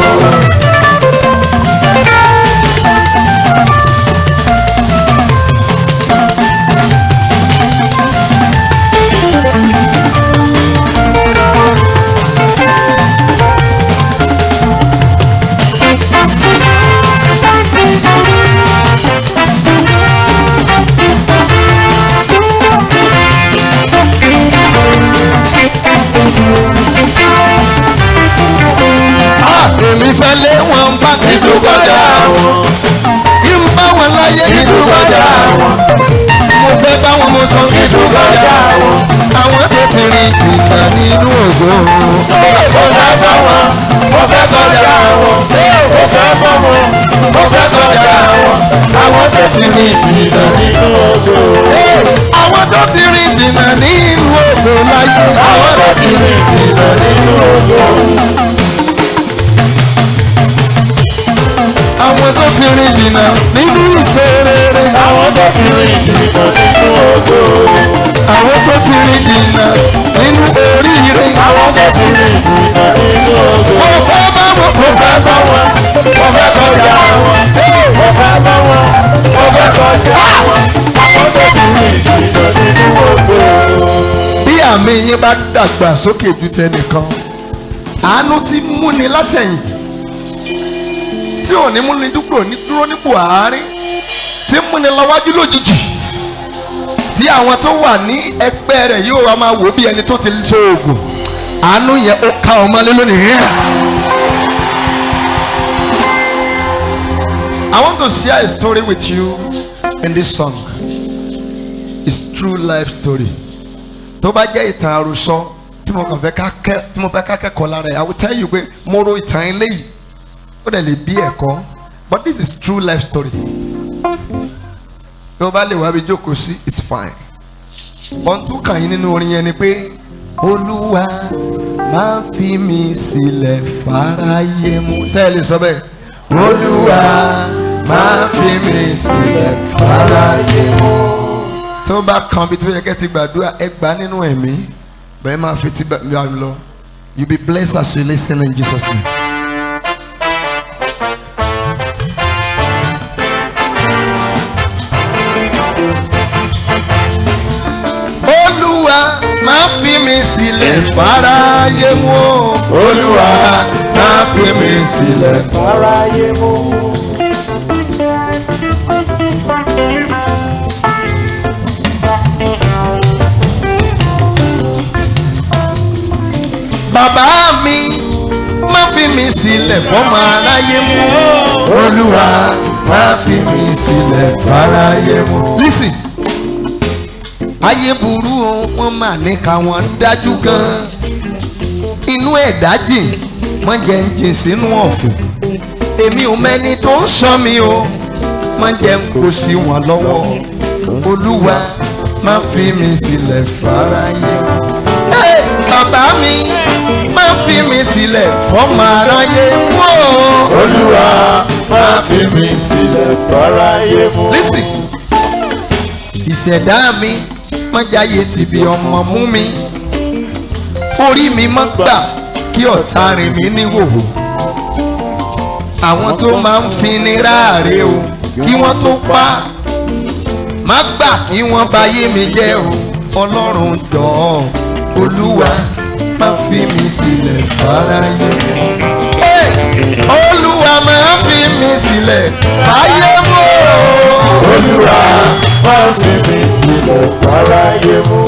ah, èmi fẹ́ lé wọn bá ìtúkọjá wọn kí n bá wọn láyé ìtúkọjá wọn mo fẹ́ bá wọn mo sọ ìtúkọjá wọn. àwọn tó ti rìn jìnnà nínú ògo. mo fẹ́ bá wọn mo fẹ́ kọjá wọn mo fẹ́ bá wọn mo fẹ́ kọjá wọn àwọn tó ti rìn jìnnà nínú odò. Hey, àwọn tó ti rìn jìnnà nínú ògo láyé. àwọn tó ti rìn jìnnà nínú odò. àwọn tó ti rìn jìnnà nínú ìṣerere. àwọn tó ti rìn jìnnà nínú odò. àwọn tó ti rìn jìnnà nínú oríire. àwọn tó ti rìn jìnnà nínú odò. mo fẹ́ bá wọn mo fẹ́ bá wọn mo fẹ́ kọjá wọn mo fẹ́ bá wọn mo fẹ́ kọjá wọn àwọn tó ti rìn jìnnà nínú odò. bí àmì yín bá dàgbà sókè ju tẹnìkan àánú ti múni látẹ̀yìn tí ò ní múni dúró ní dúró nípò àárín tí múni lọ́wájú lójijì tí àwọn tó wà ní ẹgbẹ́ rẹ̀ yóò wá máa wò bí ẹni tó ti so oògùn àánú yẹn ó ká ọmọ lé lónìí hẹ́ẹ̀. I want to share a story with you in this song. It's true life story. Tó bá jẹ́ ìtàn àròsọ tí mo kàn fẹ́ ká kẹ́ tí mo fẹ́ ká kẹ́kọ̀ọ́ lára ẹ̀ I will tell you pé mo ro ìtàn eléyìí ó dẹ̀ lè bí ẹ̀kọ́ but this is true life story. Bí o bá lè wá bí jókòó sí it's fine. Ohun tó kàn yín nínú orin yẹn ni pé Olúwa máa fi mi sílẹ̀ fáráyé mu. Sẹ́yìn lè sọ bẹ́ẹ̀. Olúwa máa fi mi sílẹ̀ fáráyé mu. Tó bá kan bí tó yẹ kẹ́ ti gbàdúrà ẹ gbà nínú ẹ̀mí bẹ́ẹ̀ máa fi ti bá mi lọ. You be blessed as you listen in Jesus name. Olúwa máa fi mi sílẹ̀ fáráyé mu. Olúwa máa fi mi sílẹ̀ Aráyé mú. bàbá mi má fi mi sílẹ̀ fọ́mọ aráyé mú olúwa má fi mi sílẹ̀ fáráyé mú. listen ayé burú o wọ́n mà ní káwọn dájú gan inú ẹ̀dá jìn wọ́n jẹ́ ń jìn sínú ọ̀fìn èmi ò mẹ́ni tó ń sọ mi o má jẹ́ ń kó sí wọn lọ́wọ́ olúwa má fi mi sílẹ̀ fáráyé mú. Hey, bàbá mi má fi mi sílẹ̀ fọ́mọ aráyé mú o. Olúwa máa fi mi sílẹ̀ fáráyé mú. Listen. Ìṣẹ̀dá mi má jáyé tìbí ọmọ mú mi. Orí mi má gbà kí ọ̀tá rìn mí níhòòhò. Àwọn tó máa ń fi ni ráàre o kí wọ́n tó pa. Má gbà kí wọ́n bayé mi jẹ́ o. Ọlọ́run jọ̀ọ́ Olúwa má fi mi sílẹ̀ fáráyé. Hey! Olúwa máa fi mi sílẹ̀ fáyé mọ́. Olúwa máa fi mi sílẹ̀ fáráyé mú.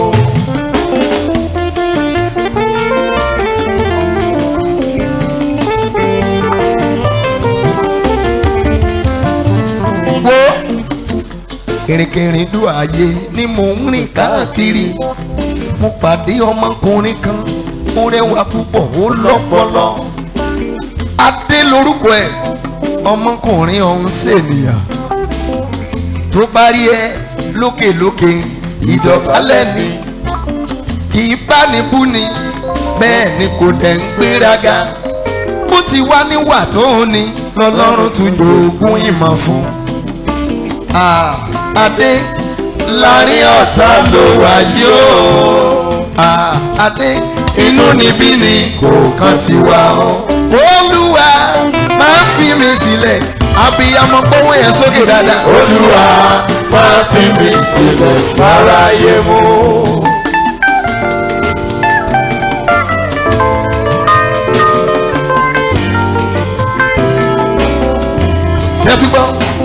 wo ìrìnkèrindò ayé ni mò ń rìn káàkiri mo pàdé ọmọkùnrin kan ó rẹwà púpọ̀ ó lọ́pọlọ adé lórúkọ ẹ̀ ọmọkùnrin ọ̀hún ṣènìyàn tó bá rí ẹ lókèlókè ìdọ̀bálẹ̀ ni kì í bá ní bú ni bẹ́ẹ̀ ni kò dẹ̀ ń gbéraga bó ti wá níwà tó ń ní lọ́lọ́run tún jogún ìmọ̀ fún un. Ah, adé láàrin ọ̀tá ló wà yóò. Ah, adé inú níbí ni kò kàn ti wá o. olúwa máa fi mi sílẹ̀ abiyamọ gbọ́wọ́ yẹn sókè dáadáa. Olúwa máa fi mi sílẹ̀ fáráyé mú. tẹ́tí gbọ́.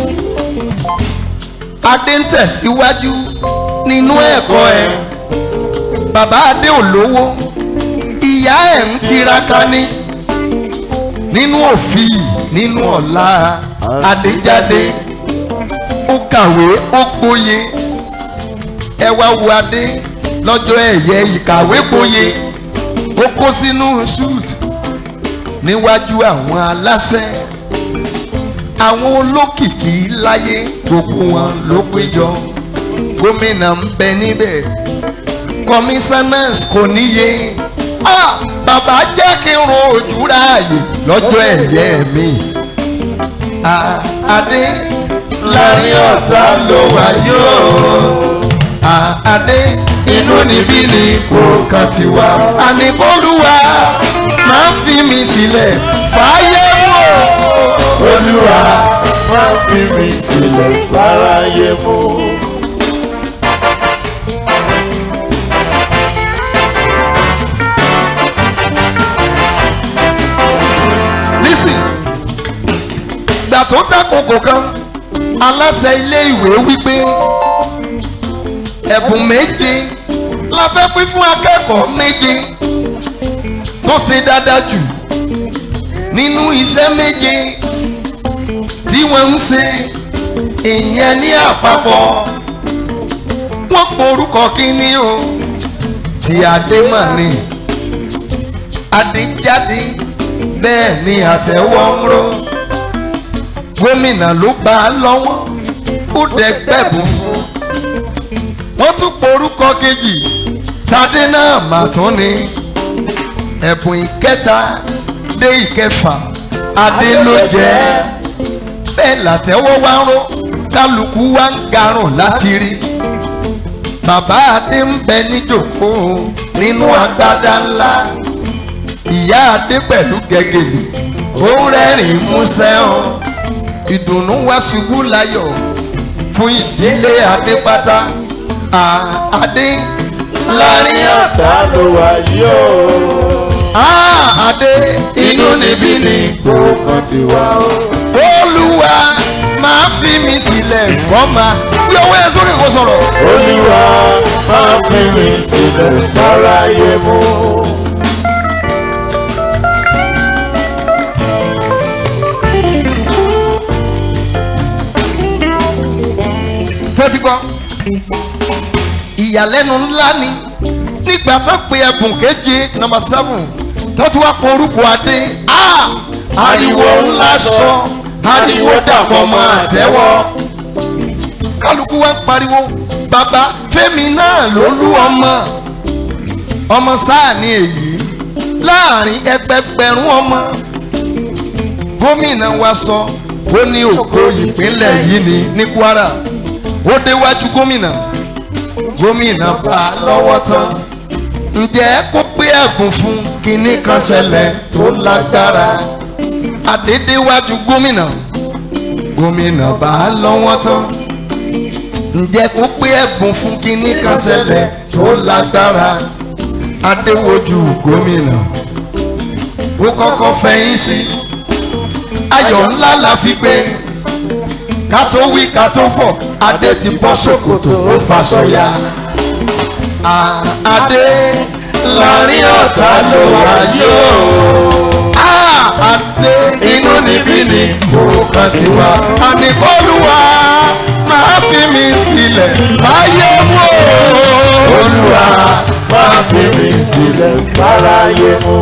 adé ń tẹ̀síwájú nínú ẹ̀kọ́ ẹ̀ bàbá adé ò lówó ìyá ẹ̀ ń tiraka ní nínú òfin nínú ọ̀la adéjáde ó kàwé ó gboyè ẹ wá wo adé lọ́jọ́ ẹ̀yẹ ìkàwé gboyè ó kó sínú suit níwájú àwọn aláṣẹ àwọn olókìkí láyé gbogbo wọn ló péjọ gómìnà ń bẹ níbẹ̀ commissioners kò níye ah bàbá jẹ́ kí n ro ojú ráàyè lọ́jọ́ ẹ̀yẹ mi ah adé láàrin ọ̀tá ló wà yóò ah adé inú níbí ni kò kàn ti wá àníkólúwa máa fi mi sílẹ̀ fàáyé mọ́. Olúwa máa fi mi sílẹ̀ fáráyé mú. lákòókò kan aláṣẹ ilé ìwé wípé ẹ̀bùn méje la fẹ́ pín fún akẹ́kọ̀ọ́ méje tó ṣe dáadáa jù nínú iṣẹ́ méje tí wọ́n ń ṣe ìyẹn ní àpapọ̀ wọ́n porúkọ kínní o tí adémọ̀ni adéjáde bẹ́ẹ̀ ni àtẹ̀wọ́ ń ró gómìnà ló bá a lọ́wọ́ ó dẹ̀ gbẹ̀bùn fún wọ́n tún porúkọ kejì tadé náà mà tún ni ẹ̀bùn ìkẹta dé ìkẹfà adé ló jẹ́ bẹ́ẹ̀ làtẹ́wọ́ wá ń ró kálukú wá ń garùn láti rí bàbá adé ń bẹ níjòkó nínú agbádá ńlá ìyá adé pẹ̀lú gẹ́gẹ́lì ó ń rẹ́rìn músẹ́ o ìdùnnú wá ṣubú láyọ̀ fún ìdílé adé pátá Ah, adé láàrin ọ̀tá ló wà yìí o. Ah, adé inú níbí ni Kókan ti wá o. olúwa máa fi mi sílẹ̀ fọ́mà bí ọwọ́ ẹ sókè kó sọ̀rọ̀. Olúwa máa fi mi sílẹ̀ fáráyé mú. tẹ́tí gbọ́. ìyàlẹ́nu ńlá ni nígbà tó pe ẹ̀bùn keje nọmba seven tó tún wá pọ̀ orúkọ adé Ah! ariwo ńlá sọ ariwo dàpọ̀ mọ́ àtẹ́wọ́ kálukú wá ń pariwo bàbá fẹ́mi náà ló lú ọmọ ọmọ sáà ni èyí láàrin ẹgbẹgbẹ̀rún ọmọ gómìnà wa sọ ó ní ògo ìpínlẹ̀ yìí ni ní kwara ó déwájú gómìnà gómìnà bá a lọ́wọ́ tán ǹjẹ́ kó pé ẹ̀bùn fún kinní kan ṣẹlẹ̀ tó lágbára àdédéwájú gómìnà gómìnà bá a lọ́wọ́ tán ǹjẹ́ kó pé ẹ̀bùn fún kinní kan ṣẹlẹ̀ tó lágbára adéwojú gómìnà ó kọ́kọ́ fẹ̀yìn sí ayọ̀ ńlá la fi gbé ká tó wí ká tó fọ̀ adé ti bọ́ ṣòkòtò ó faṣọ ya. Ah, adé láàrin ọ̀tá ló wà yóò. Ah, adé inú níbí ni kòrókan ti wá. àníkọ́lùwà máa fi mi sílẹ̀ láyé mú o. Olúwa máa fi mi sílẹ̀ fáráyé mú.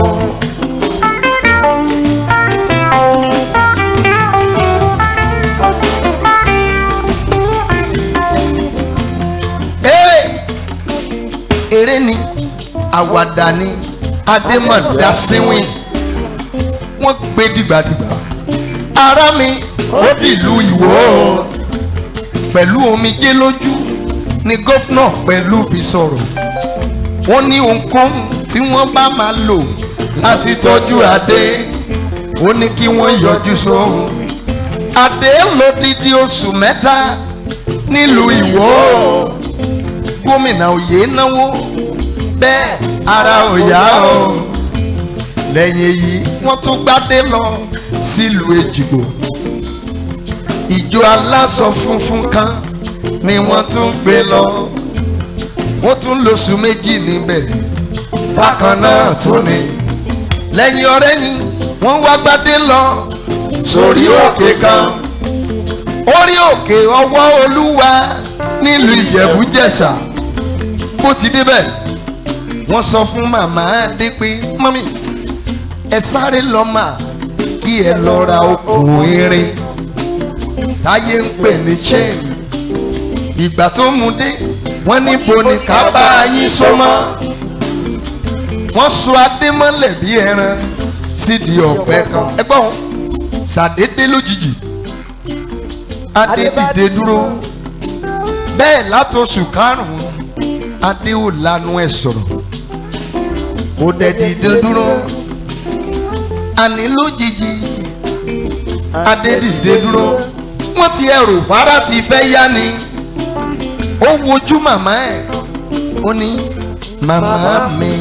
eré eré ni àwàdà ni adémọ̀dá síwìn wọ́n gbé dìgbàdìgbà ara mi ó dìlú ìwò pẹ̀lú omijé lójú ni gómìnà pẹ̀lú fi sọ̀rọ̀ wọ́n ní ohunkóhun tí wọ́n bá máa lò láti tọ́jú adé ó ní kí wọ́n yọjú sóhun adé lódìdí oṣù mẹ́ta nílùú ìwò gómìnà òye náwó bẹ́ẹ̀ ara ò yá o lẹ́yìn èyí wọ́n tún gbádé lọ sílùú èjìgbò ìjọ aláṣọ funfun kan ni wọ́n tún gbé lọ wọ́n tún lóṣù méjì níbẹ̀ bákan náà tún ni lẹ́yìn ọ̀rẹ́ ni wọ́n wá gbádé lọ sórí òkè kan orí òkè ọwọ́ olúwa nílùú ìjẹ̀bú-jẹ̀ṣà bó ti débẹ̀ wọ́n sọ fún màmá dé pé mọ́mí ẹ sáré lọ mà kí ẹ lọ ra okùn irin táyé ń pè ní chain ìgbà tó mú dé wọ́n níbo ni ká bá yín so mọ́ wọ́n so adé mọ́lẹ̀ bí ẹran sídìí ọ̀pẹ kan ẹgbọ́n ṣàdédé lójijì adé dìde dúró bẹ́ẹ̀ látòṣù karùn-ún adé ò lanu ẹ̀ sọ̀rọ̀ ó dẹ̀ dìde dúró àní lójijì adé dìde dúró wọ́n ti ẹrù para ti fẹ́ yá ni ó wojú màmá ẹ̀ ó ní màmá mi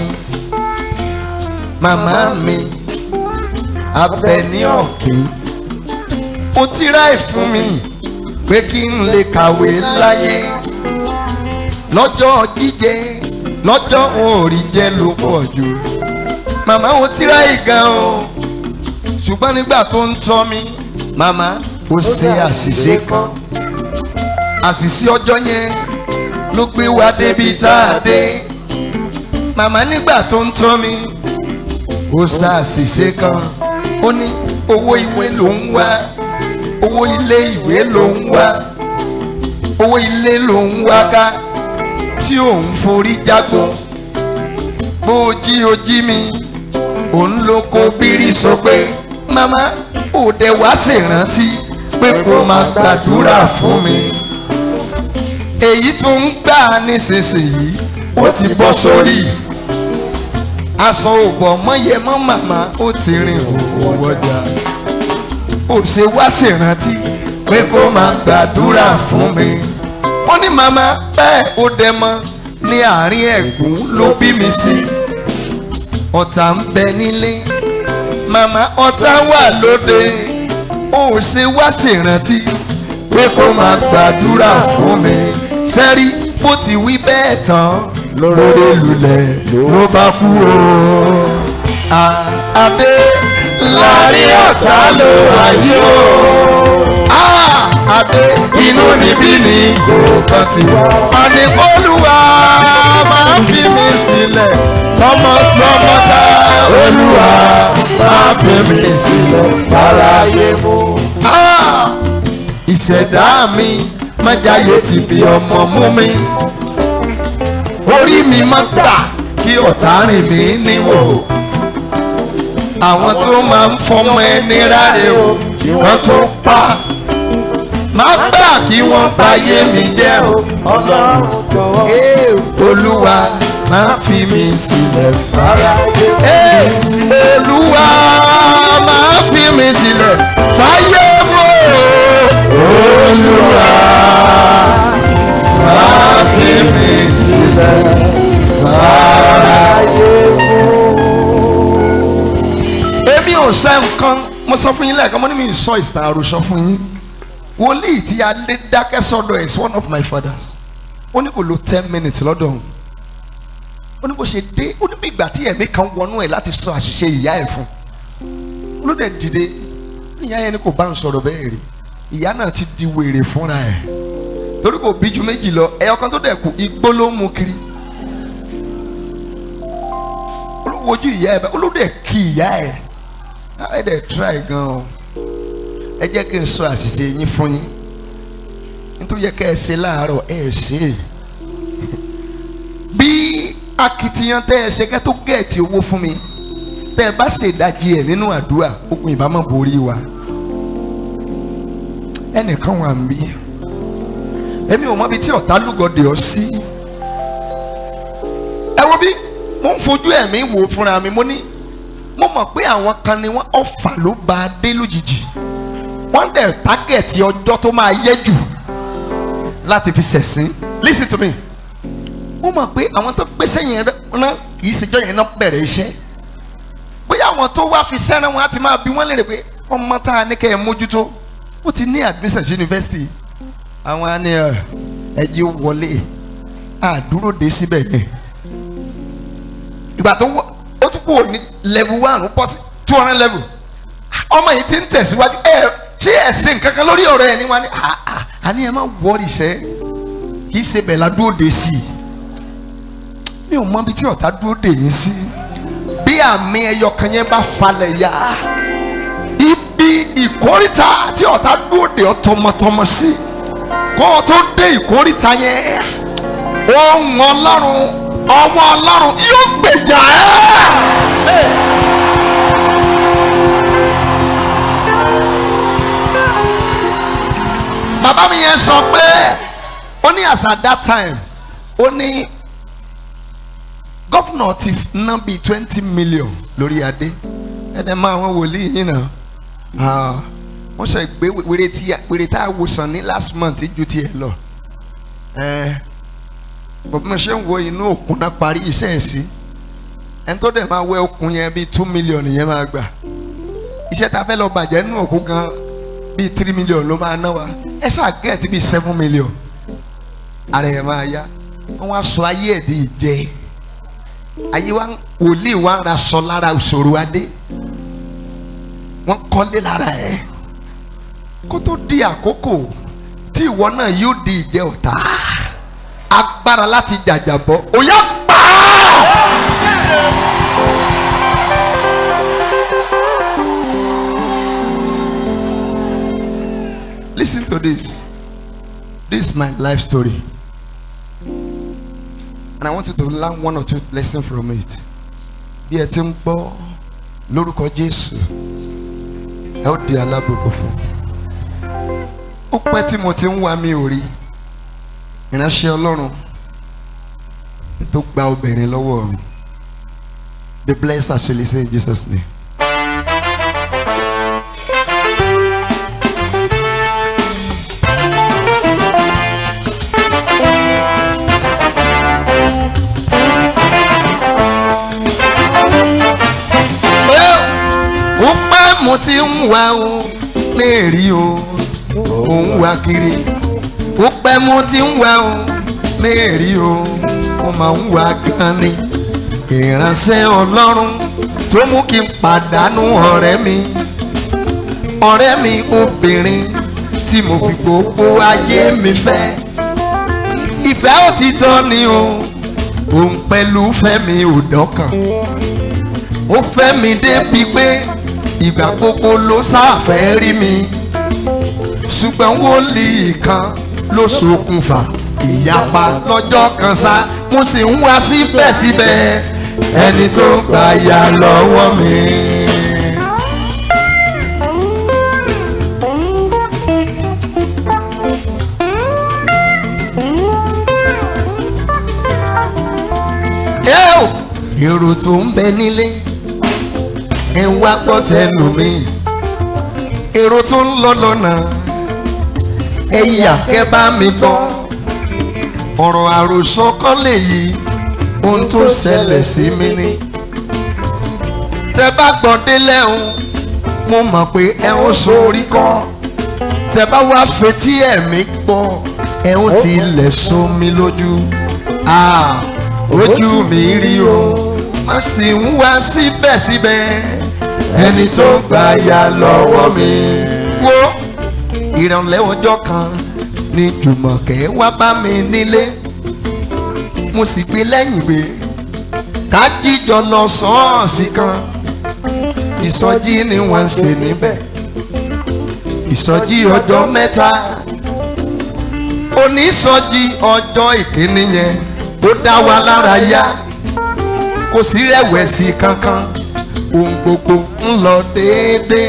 màmá mi abẹ ní ọ̀kìn ó tíráì fún mi pé kí n lè kàwé láyé lọ́jọ́ jíjẹ lọ́jọ́ òòrì jẹ́ ló pọ̀ jù màmá ó tíráì gan o ṣùgbọ́n nígbà tó ń tọ́ mi màmá ó ṣe àṣìṣe kan àṣìṣe ọjọ́ yẹn ló gbé wa débi tá a dé màmá nígbà tó ń tọ́ mi ó ṣe àṣìṣe kan ó ní owó ìwé ló ń wá owó ilé ìwé ló ń wá owó ilé ló ń wá ká tí òun forí jágbó bó o jí o jí mi òun ló kó bírí sọ pé màmá òde wá ṣèrántí pé kó máa gbàdúrà fún mi èyí tó ń gbà nísinsìnyí ó ti bọ́ sórí aṣọ òbọ̀ mọ́yẹ mọ́ màmá ó ti rìn òwò ọjà ó ṣe wá ṣèrántí pé kó máa gbàdúrà fún mi wọ́n ní màmá bẹ́ẹ̀ ó dẹ mọ́ ní àárín ẹ̀gún ló bí mi sí ọ̀tá ń bẹ nílé màmá ọ̀tá wà lóde ó ṣe wá ṣèrántí pé kó máa gbàdúrà fún mi sẹ́rí bó ti wí bẹ́ẹ̀ tán lórí lulẹ̀ ló bá kú o. A- Adé láàrin ọ̀tá ló wáyé o. Ah! Adé inú níbí ni kò kàn ti wá. Àníkólúwa máa ń fi mi sílẹ̀ tọmọtọmọ tá. Olúwa máa fi mi sílẹ̀ fáráyé mú. Ah! ìṣẹ̀dá mi má jáyé ti bí ọmọ mú mi orí mi má gbà kí ọ̀tá rìn mí níwò àwọn tó máa ń fọmọ ẹni ráre o wọ́n tó pa má gbà kí wọ́n báyé mi jẹ́ o ọlọ́run jọ̀wọ́. Ee, olúwa má fi mi sílẹ̀ fáráyé. Ee, olúwa má fi mi sílẹ̀ fáyé mọ́. olúwa má fi mi sílẹ̀ fáráyé. èmi ò sẹ́ nǹkan mo sọ fún yín lẹ́ẹ̀kan mo ní mi ì sọ ìtàn àròsọ fún yín wòlíì tí adé dákẹ́ sọ́dọ̀ is one of my fathers ó ní kò lo ten minutes lọ́dọ̀ òun ó ní bó ṣe dé ó ní bí ìgbà tí ẹ̀mí kan wọnú ẹ̀ láti sọ àṣìṣe ìyá ẹ̀ fún un ló dẹ̀ dìde ìyá yẹn ni kò bá ń sọ̀rọ̀ bẹ́ẹ̀ rí ìyá náà ti di wèrè fúnra ẹ̀ torí kò bí ju méjì lọ ẹyọ kan tó dẹ̀ kù igbó ló ń mu kiri olùwojú ìyá ẹ̀ bẹ́ẹ̀ olùdẹ̀ kí ìyá ẹ̀ ẹ̀ dẹ̀ try gan o ẹ jẹ́ kí n sọ àṣìṣe yín fún yín nítorí yẹ kẹ́ ẹ ṣe láàárọ̀ ẹ ṣe é bí akitiyan tẹ́ ẹ ṣe kẹ́ tó gẹ̀ẹ́tì owó fún mi tẹ́ ẹ bá ṣèdájì ẹ̀ nínú àdúrà ogun ìbámu borí wa ẹnìkan wà ń bí èmi ò mọ ibi tí ọ̀tá lúgọ̀dẹ̀ ọ sí ẹ wo bí mo ń fojú ẹ̀mí wò fúnra mi mo ní mo mọ̀ pé àwọn kan ni wọ́n ọ̀fà ló bá a dé lójijì wọ́n dẹ̀ tágẹ̀tì ọjọ́ tó máa yẹ jù láti fi ṣẹ̀sín listen to me ó mọ̀ pé àwọn tó gbéṣẹ́ yẹn rán kì í ṣèjọ́ yẹn náà bẹ̀rẹ̀ iṣẹ́ bóyá àwọn tó wá fi sẹ́ràn wọn á ti máa bí wọ́n lérè pé ọmọ tá a ní kẹ́ ẹ mójútó ó ti ní admission sí yunifásitì àwọn á ní ẹ ẹjí wọlé àdúró dé síbẹ̀ yẹn ìgbà tó wọ ó tún kúrò ní level one ó bọ́ sí two hundred level ọmọ yìí ti ń tẹ̀síwájú ẹ ṣé ẹ̀sìn kankan lórí ọ̀rọ̀ ẹ̀ ní wa ni àní ẹ má wọ́ọ̀rì iṣẹ́ kì í ṣe bẹ̀ la dúró de sí i mi ò mọ ibi tí ọ̀tá dúró de yín sí bí àmì ẹyọ kan yẹn bá falẹ̀ yá ibi ìkórìtà tí ọ̀tá dúró de ọ tọmọtọmọ sí kó o tó dé ìkórìtà yẹn ohun ọlọ́run ọwọ́ ọlọ́run yóò gbèjà ẹ́. bàbá mi yẹn sọ pé ó ní as at that time ó ní gọ́fúnà ti ná bíi twenty million lórí adé ẹ̀dẹ̀ máa wọn wòlíì yín náà wọ́n ṣe gbé wèrè tí wèrè tá a wòsàn ní last month ju tiẹ̀ lọ bọ̀bí mo ṣe ń wo inú òkun náà parí iṣẹ́ ẹ̀ sí ẹni tó dẹ̀ máa wẹ okùn yẹn bíi two million yẹn máa gbà iṣẹ́ ta fẹ́ lọ bàjẹ́ nínú òkun gan bíi three million ló máa ná wa ẹ ṣáà gẹ̀ẹ́tì bíi seven million ara ẹ̀ máa yá wọ́n á sọ ayé ẹ̀ di ìjẹ́ ayé wa wòlíì wa ń ra sọ lára òṣòro adé wọ́n kọ́lé lára ẹ̀ kó tó di àkókò tí ìwọ náà yóò di ìjẹ́ ọ̀tá agbára láti jàjàbọ́ òyà pa á. Listen to this. This is my life story. And I want you to learn one or two lessons from it. Bí ẹ ti ń gbọ́ lórúkọ Jésù, ẹ ó di alábòbò fún. Ó pẹ́ tí mo ti ń wá mi ò rí. Ìránṣẹ́ Ọlọ́run tó gba obìnrin lọ́wọ́ mi. Be blessed as you say in Jesus name. ó pẹ́ mo ti ń wá o mẹ́rí o ò ń wá kiri ó pẹ́ mo ti ń wá o mẹ́rí o mo máa ń wá gan ni ìránṣẹ́ ọlọ́run tó mú kí n pàdánù ọ̀rẹ́ mi ọ̀rẹ́ mi obìnrin tí mo fi gbogbo ayé mi fẹ́ ìfẹ́ òtítọ́ ni o òun pẹ̀lú fẹ́mi ò dọ́kàn ó fẹ́ mi débi pé ìgbà gbogbo ló sáfẹ́ rí mi ṣùgbọ́n wòlíì kan ló ṣokùnfà ìyapa lọ́jọ́ kan sá mo sì ń wá síbẹ̀síbẹ̀ ẹni tó gbà yà lọ́wọ́ mi. Eo! èrò tó ń bẹ nílé ẹ wá gbọ́ tẹnu mi èrò tó ń lọ lọ́nà ẹ yà kẹ́ bá mi gbọ́ ọ̀rọ̀ àròsọ kọ́ lèyí ohun tó ṣẹlẹ̀ sí mi ni tẹ bá gbọ́ délẹ̀ o mo mọ̀ pé ẹ ń sórí kọ́ tẹ bá wá fetí ẹ̀mí gbọ́ ẹ ń tilẹ̀ sómi lójú ah ojú mi rí o má sì ń wá síbẹ̀síbẹ̀ ẹni tó gbà yà lọ́wọ́ mi. wo ìrànlẹ́ ọjọ́ kan ni jùmọ̀kẹ́ wá bá mi nílé mo sì gbé lẹ́yìn gbé ká jíjọ lọ sọ́ọ̀sì kan ìsọjí ni wọ́n ń ṣe níbẹ̀ ìsọjí ọjọ́ mẹ́ta onísọjí ọjọ́ ìkíní yẹn ó dá wa lára yá kò sí rẹ̀wẹ̀sì kankan ohun gbogbo ń lọ déédéé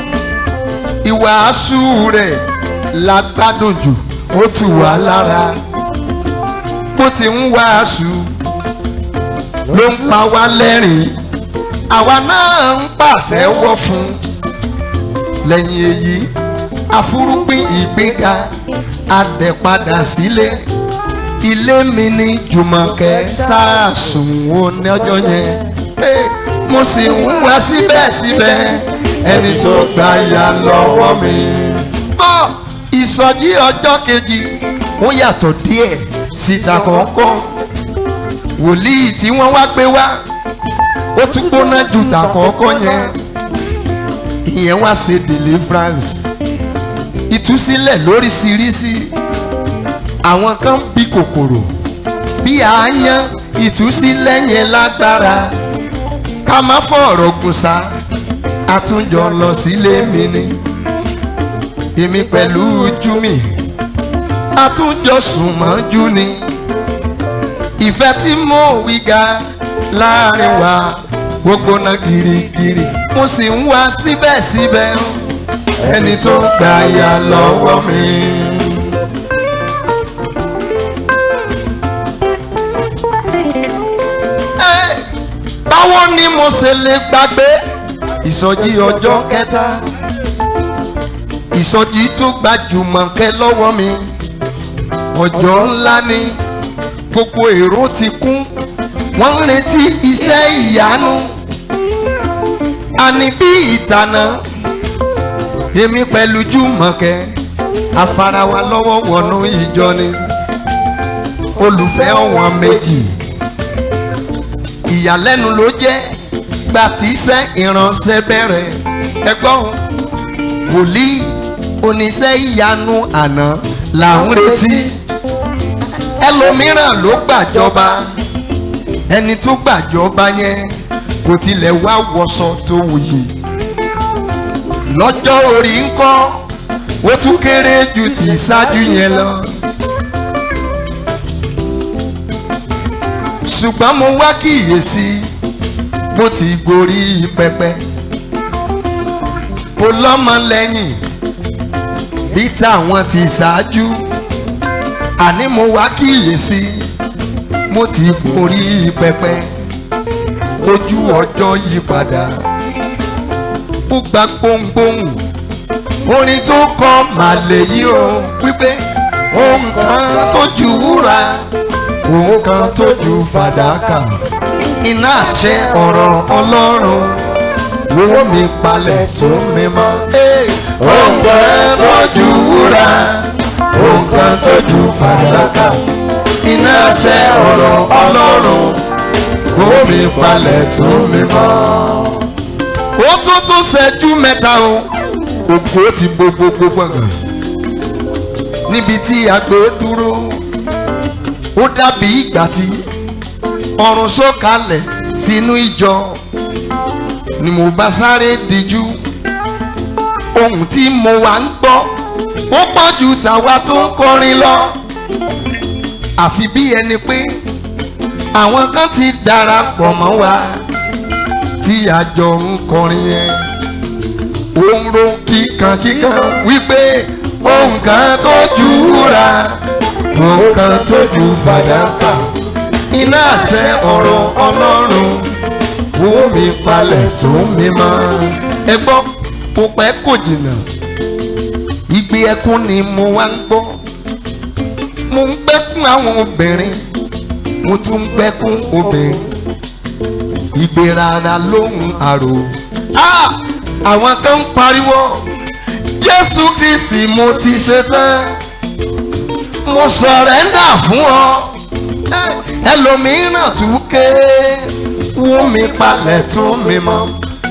ìwàásù rẹ̀ la gbádùn jù ó tù wá lára bó ti ń wàásù ló ń pa wá lẹ́rìn àwa náà ń pàtẹ́wọ́ fún lẹ́yìn èyí àfúrúgbìn ìgbéga adẹ̀padà sílé ilé mi ní jùmọ̀kẹ́ sáàsùn wo ní ọjọ́ yẹn Hey, mo sì ń wá síbẹ̀síbẹ̀ ẹni tó gbà yà lọ́wọ́ mi. bọ́ ìsọjí ọjọ́ kejì ó yàtọ̀ díẹ̀ síta kọ̀ọ̀kan wòlíì tí wọ́n wá gbé wá ó tún gbóná ju tàkọ́kọ́ yẹn ìyẹn wá ṣe deliverance ìtúsílẹ̀ lóríṣiríṣi àwọn kan bí kòkòrò bí àáyán ìtúsílẹ̀ yẹn lágbára ká má fọ̀rọ̀ gùnsá àtúnjọ lọ sílé mi ni èmi pẹ̀lú júmi àtúnjọ sùn mọ́jú ni ìfẹ́ tí mo wí ga láàrin wa gbogbo náà girigiri mo sì ń wá síbẹ̀síbẹ̀ ẹni tó gbà yà lọ́wọ́ mi. Ẹ́, báwo ni mo ṣe lè gbàgbé ìsọjí ọjọ́ kẹta ìsọjí tó gbajúmọ̀ kẹ́ lọ́wọ́ mi ọjọ́ ńlá ni gbogbo èrò ti kún wọ́n ń retí iṣẹ́ ìyanu àní bí ìtànà èmi pẹ̀lú jùmọ̀kẹ́ afarawa lọ́wọ́ wọnú ìjọ ni olùfẹ́ ọ̀wọ́n méjì ìyàlẹ́nu ló jẹ́ gbà tí iṣẹ́ ìránṣẹ́ bẹ̀rẹ̀ ẹgbọ́n wòlíì oníṣẹ́ ìyanu àná là ń retí ẹlòmíràn ló gbàjọba ẹni tó gbàjọba yẹn kò tilẹ̀ wá wọṣọ tó wuyì lọ́jọ́ orí ń kọ́ ó tún kéré ju ti ṣáájú yẹn lọ. ṣùgbọ́n mo wá kíyèsí bó ti gorí pẹpẹ ó lọ́mọ lẹ́yìn bí táwọn ti ṣáájú àní mo wá kíyèsí mo ti gorí pẹpẹ ojú ọjọ́ yí padà ó gba gbohùngbohùn orin tó kọ màlẹ̀ yìí o wípé ohun kan tó ju wúrà ohun kan tó ju fàdákà iná àṣẹ ọ̀rọ̀ ọlọ́run wo mi palẹ̀ tó mi mọ́. ohun kan tó ju wúrà ohun kan tó ju fàdákà iná àṣẹ ọ̀rọ̀ ọlọ́run wo mi palẹ̀ tó mi mọ́. ó tó tó ṣẹ́jú mẹ́ta o ògo ti bo gbogbo gbọ̀ngàn níbi tí àgbẹ̀ dúró ó dàbí ìgbà tí ọrùn sọ̀kalẹ̀ sínú ìjọ ni mo bá sáré díjú ohun tí mo wá ń gbọ́ ó pọ̀ ju tàwa tó ń kọrin lọ àfi bí ẹni pé àwọn kan ti darapọ̀ mọ́ wa tí àjọ ń kọrin yẹn òun ro kíkan kíkan wípé ohun kan tó ju wúrà ohun kan tó ju fàdákà iná àṣẹ ọ̀rọ̀ ọlọ́run wo mi palẹ̀ tó mi mọ́ ẹ gbọ́ kò pẹ́ kò jìnnà ìgbé ẹkún ni mo wá ń gbọ́ mo ń gbẹ́kún àwọn obìnrin mo tún ń gbẹ́kún obìnrin ìgbé rárá lóhùn àrò. Ah! àwọn kan ń pariwo jésù kristi mo ti ṣetán mo sọ̀rẹ́ndà fún ọ ẹlòmíràn tún ké wú mi palẹ̀ tún mi mọ́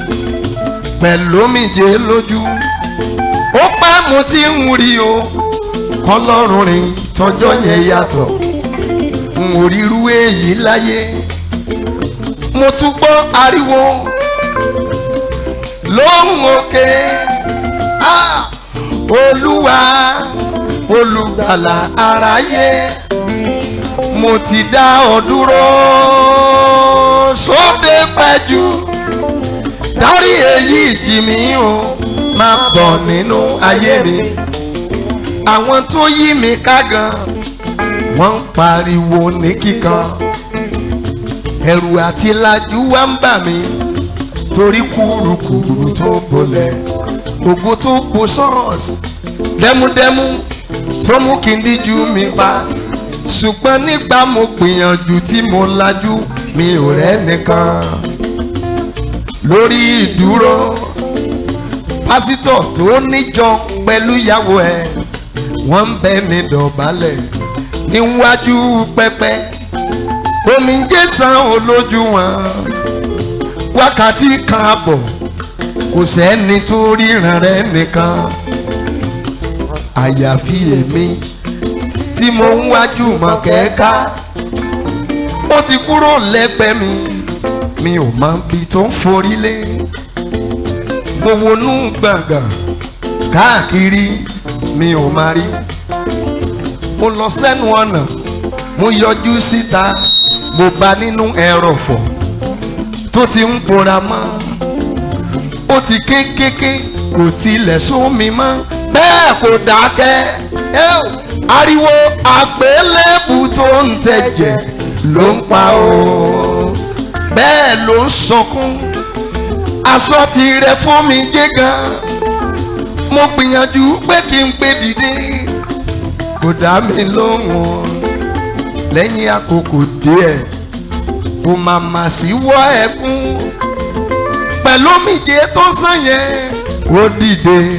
pẹ̀lú omijé lójú ó pẹ́ mo ti ń rí o kọlọ́run rìn tọjọ́ yẹn yàtọ̀ n ò ríru èyí láyé mo tún gbọ́ ariwo lóhùn òkè ah, olúwa olùgbàlà aráyé mo ti dá ọ dúró sóde pẹ́jù dárí èyí jì mí o máa bọ̀ nínú ayé mi àwọn tó yí mi ká gan wọ́n ń pariwo ní kíkan ẹ̀rù àti lajú wá ń bà mí torí kúrukùrù tó bolẹ̀ ògo tó po sọ́ọ̀sì dẹ́múdẹ́mú tó mú kí n díjú mi pa ṣùgbọ́n nígbà mo gbìyànjú tí mo lajú mi ò rẹ́ nìkan lórí ìdúró pásítọ̀ tó níjọ pẹ̀lú ìyàwó ẹ̀ wọ́n ń bẹ́ mi dọ̀bálẹ̀ níwájú pẹpẹ omi ń jẹ́ san olójú wọn wákàtí kan àbọ̀ kò sẹ́ni tó ríran rẹ̀ nìkan àyàfi èmi tí mo ń wájú mọ̀ kẹ́ka ó ti kúrò lẹ́gbẹ̀ẹ́ mi mi ò mọ ibi tó ń forí lé mo wọnú gbàngàn káàkiri mi ò máa rí mo lọ sẹ́nu ọ̀nà mo yọjú síta mo bá nínú ẹrọ̀fọ̀ tó ti ń pora mọ́ ó ti kékeré kò tilẹ̀ sún mi mọ́ bẹ́ẹ̀ kò dákẹ́ ẹ́ ò, ariwo àgbélébù tó ń tẹ̀jẹ̀ ló ń pa o bẹ́ẹ̀ ló ń sọkún aṣọ ti rẹ fún mi jẹ́ gan mo gbìyànjú pé kí n gbé dìde kò dá mi lóhùn lẹ́yìn àkókò díẹ̀ kò màmá sí wọ́ ẹkún pẹ̀lú omijé tó sàn yẹn ó dìde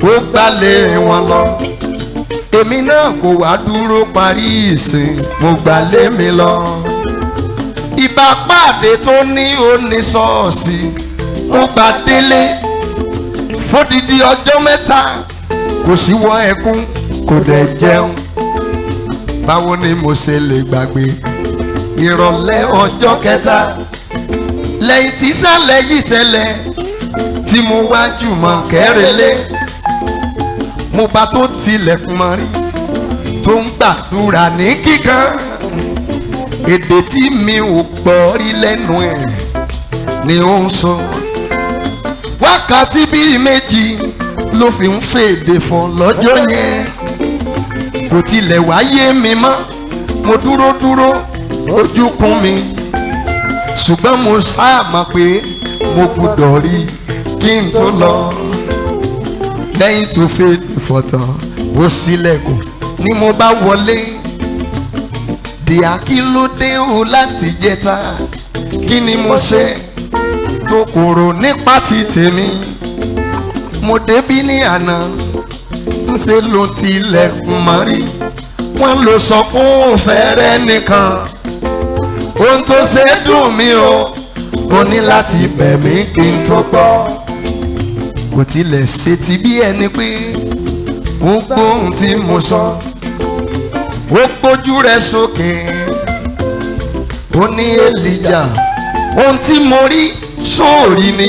ó gbalẹ̀ wọn lọ èmi náà kò wá dúró parí ìsìn mo gbalẹ̀ mi lọ ìbá pàdé tó ní oníṣọ́ọ̀sì ó gba délé fódìdí ọjọ́ mẹ́ta kò sí wọ ẹkún kò dẹ̀ jẹun báwo ni mo ṣe lè gbàgbé ìrọ̀lẹ́ ọjọ́ kẹta lẹ́yìn tí sálẹ̀ yìí ṣẹlẹ̀ tí mo wá jùmọ̀ kẹ́rẹ́lẹ́ mo bá tó tilẹ̀kùn mọ́ rí tó ń gbàdúrà ní kíkan èdè tí mi ò gbọ́ rí lẹ́nu ẹ̀ ni ó ń sọ wákàtí bíi méjì ló fi ń fèdè fọ̀ lọ́jọ́ yẹn kò tilẹ̀ wáyé mi mọ́ mo dúró dúró ojú kún mi ṣùgbọ́n mo sáà mọ̀ pé mo gbúdọ̀ rí kí n tó lọ lẹ́yìn tó fèdè fọ̀tàn ó sílẹ̀kùn ni mo bá wọlé dìá kí ló dé o láti jẹta kí ni mo ṣe tó kúrò nípa ti tèmi mo débí ní àná ńṣe ló tilẹ̀kùn mọ́rí wọ́n ló sọ fún òfẹ́rẹ́ nìkan ohun tó ṣe dùn mí o mo ní láti bẹ̀ mí kí n tó gbọ́ kò tilẹ̀ ṣe ti bí ẹni pé ó gbóhùn tí mo sọ ó gbójú rẹ̀ sókè ó ní èlìjà ohun tí mo rí sóòrí ni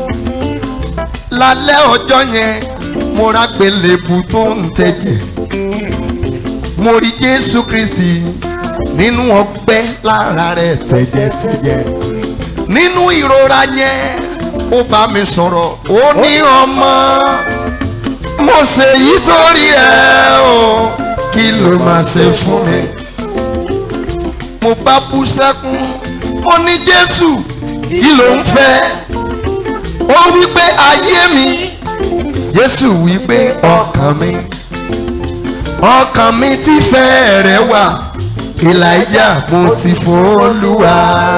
lálẹ́ ọjọ́ yẹn mo ra gbẹlẹ́bù tó ń tẹ̀jẹ̀ mo rí jésù kristi nínú ọgbẹ́ lára rẹ̀ tẹ̀jẹ̀tẹ̀jẹ̀ nínú ìrora yẹn ó bá mi sọ̀rọ̀ ó ní ọmọ mo ṣe yí torí ẹ o kí ló máa ṣe fún mi mo bá bú sẹ́kún mo ní jésù kí ló ń fẹ́ ó wí pé ayé mi jésù wí pé ọkàn mi ọkàn mi ti fẹ́ rẹ̀ wà ìlàjà mo ti fòólùwà.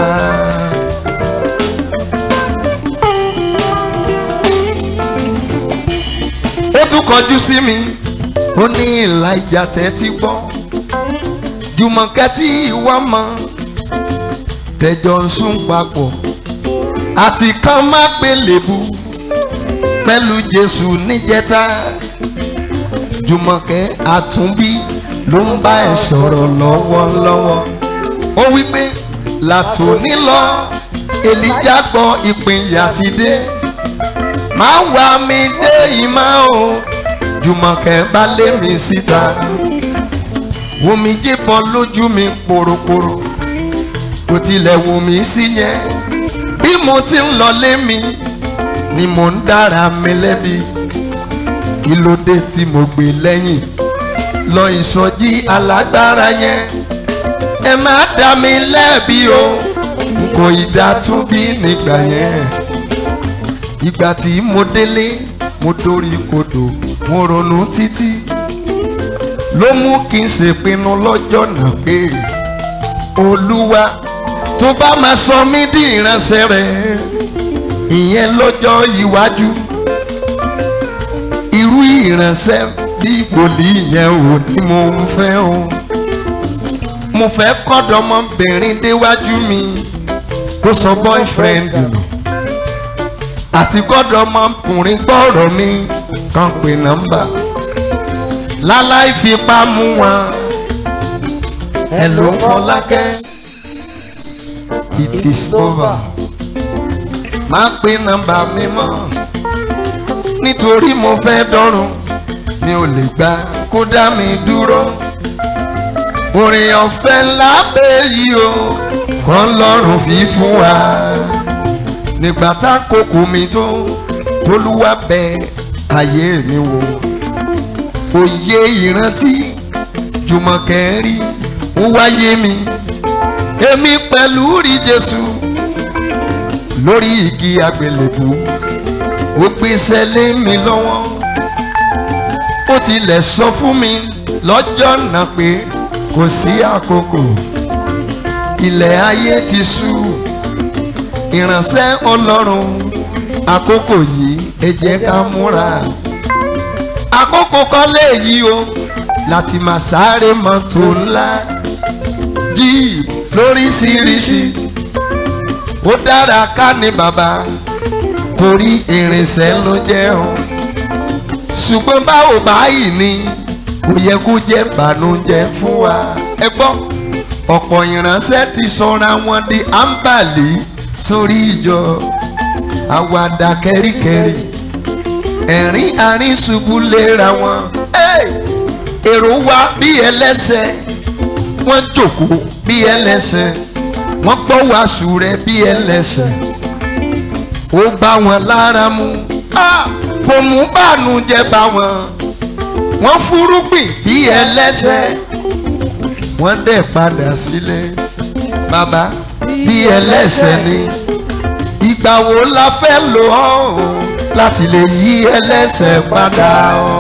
ó tún kọjú sí mi ó ní ìlàjà tẹ́tí gbọ́ jùmọ̀kẹ́ tí ìwọ mọ̀ tẹjọ ń sún papọ̀ àti kan má gbélébu pẹ̀lú jésù níjẹta jùmọ̀kẹ́ àtúnbí ló ń bá ẹ sọ̀rọ̀ lọ́wọ́lọ́wọ́ ó wí pé látòní lọ èlíjà gbọ́ ìpínyà ti dé máa wá mi dé ìmọ̀ o jùmọ̀kẹ́ bá lé mi síta wùmí jíbọn lójú mi poroporo kò tilẹ̀ wù mí sí yẹn bí mo ti ń lọ lé mi ni mo ń dára mi lẹ́bi kí ló dé tí mo gbé lẹ́yìn lọ ìsọjí alágbára yẹn ẹ má dá mi lẹ́bi o n kò ìdá tún bí nígbà yẹn ìgbà tí mo délé mo dórí kodò mo ronú títí ló mú kí n ṣèpinnu lọ́jọ́ náà pé olúwa tó bá máa sọ mí di ìránṣẹ́ rẹ̀ ìyẹn lọ́jọ́ iwájú irú ìránṣẹ́ bí wòlíì yẹn ò ní mo ń fẹ́ o mo fẹ́ kọ́dọ̀mọbìnrin déwájú mi kó sọ boyfriend nù àti kọ́dọ̀mọkùnrin gbọ́rọ̀ mi kan pè nọ́mbà láláì fipá mú wọn ẹ ló ń fọlákẹ́ it is over má pè nọ́mbà mi mọ́ nítorí mo fẹ́ dọ́rùn mi ò lè gbà kó dá mi dúró orin ọ̀fẹ́ ńlá pé yìí o kọ́ lọ́rùn fi fún wa nígbà tá kókó mi tó tolúwa bẹ ayé mi wò òye ìrántí jùmọ̀kẹ́ rí ó wáyé mi èmi pẹ̀lú rí jésù lórí igi àgbélébù ó gbèsè lé mi lọ́wọ́ ó tilẹ̀ sọ fún mi lọ́jọ́ náà pé kò sí àkókò ilẹ̀ ayé ti ṣú ìránṣẹ́ ọlọ́run àkókò yìí ẹ jẹ́ ká múra àkókò kan léyìí o láti máa sáré mọ́tò ńlá jíìp lóríṣiríṣi ó dára ká ní bàbá torí irinṣẹ́ ló jẹ́ o ṣùgbọ́n báwo báyìí ni kò yẹ kó jẹ́ bànújẹ́ fún wa ẹ gbọ́ ọ̀pọ̀ ìránṣẹ́ ti sọra wọn di ámbàlì sórí ìjọ àwàdà kẹ́ríkẹ́rí ẹ̀rín àárín ṣubú léra wọn Hey! èrò wá bí ẹlẹ́sẹ̀ wọ́n jókòó bí ẹlẹ́sẹ̀ wọ́n gbọ́ wàásù rẹ̀ bí ẹlẹ́sẹ̀ ó bá wọn lára mu Ah! kò mú bànújẹ́ bá wọn wọ́n fúrúgbìn bí ẹlẹ́sẹ̀ wọ́n dẹ̀ padà sílé bàbá bí ẹlẹ́sẹ̀ ni ìgbà wo la fẹ́ lò ọ́ o láti lè yí ẹlẹ́sẹ̀ padà ọ́.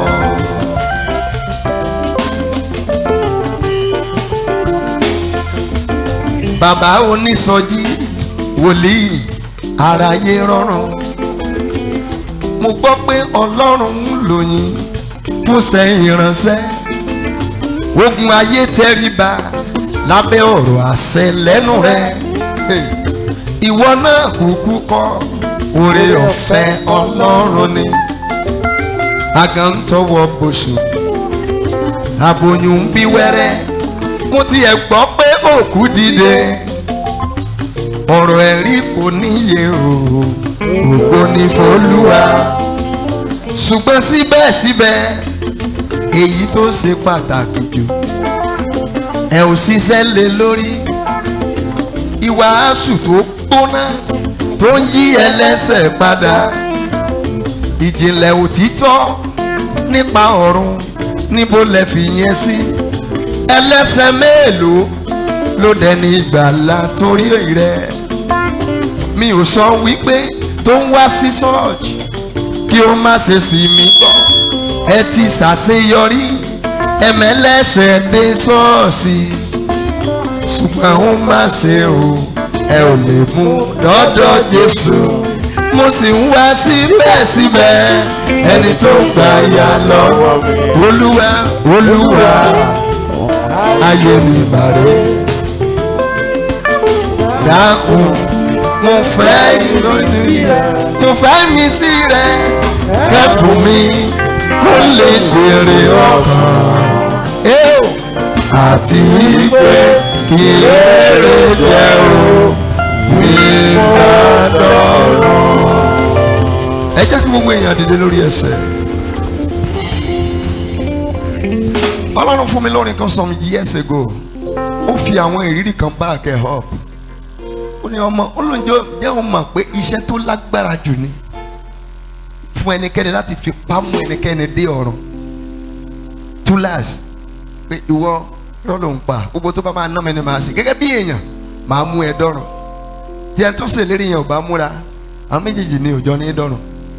bàbá onísọjí wòlíì aráyé rọrùn mo gbọ́ pé ọlọ́run ń lò yín fún sẹ́yìn ìránṣẹ́ ogun ayé tẹríba lábẹ́ ọ̀rọ̀ àṣẹ lẹ́nu rẹ̀ Hey. ìwọ náà kúkú kọ́ oore ọ̀fẹ́ ọlọ́run ni àgàn ń tọwọ́ bóṣù aboyún ń bí wẹ́rẹ́ mo tiẹ̀ gbọ́ pé òkú dìde ọ̀rọ̀ ẹ̀rí kò níye o ògo ní fọlúwa ṣùgbọ́n síbẹ̀síbẹ̀ èyí tó ṣe pàtàkì jù ẹ ò ṣiṣẹ́ lé lórí ìwàásù tó gbóná tó ń yí ẹlẹ́sẹ̀ padà ìjìnlẹ̀ òtítọ́ nípa ọ̀run níbo lẹ fi yẹn sí ẹlẹ́sẹ̀ mélòó ló dẹni ìgbàlà torí rẹ̀ mi ò sọ wípé tó ń wá sí ṣọ́ọ̀ṣì kí ó má ṣe sí mi gbọ́ ẹ ti ṣàṣeyọrí ẹ̀mẹ́lẹ́sẹ̀ dé ṣọ́ọ̀ṣì ṣùgbọ́n ó má ṣe o ẹ ò lè mú dọ́dọ̀ Jésù mo sì ń wá síbẹ̀síbẹ̀ ẹni tó ń gbà yà lọ́wọ́ mi olúwa olúwa ayé mi bàrẹ̀ dákun mo fẹ́ ìrọsí rẹ mo fẹ́ mi sí rẹ kẹ́kùn mi kó lè dèrè ọkàn eo àti wípé kí èrè jẹ́ o tí bá dọ̀rọ̀. ẹ jẹ́ kí gbogbo èèyàn dìde lórí ẹsẹ̀. ọlọ́run fún mi lórin kan some years ago ó fi àwọn ìrírí kan back ẹ̀ up ó ní ọmọ olóńjọ jẹ́ òun mọ̀ pé iṣẹ́ tó lágbára jù ni fún ẹnikẹ́ni láti fi pamọ́ ẹnikẹ́ni dé ọ̀run túláàsì pé ìwọ lọ́dọ̀ ń pa gbogbo tó bá máa ná mi ni màá ṣe gẹ́gẹ́ bí èèyàn màá mú ẹ dọ́rùn tí ẹni tó ṣèlérí yẹn ò bá múra àwọn méjèèjì ni òjò ní dọ́rùn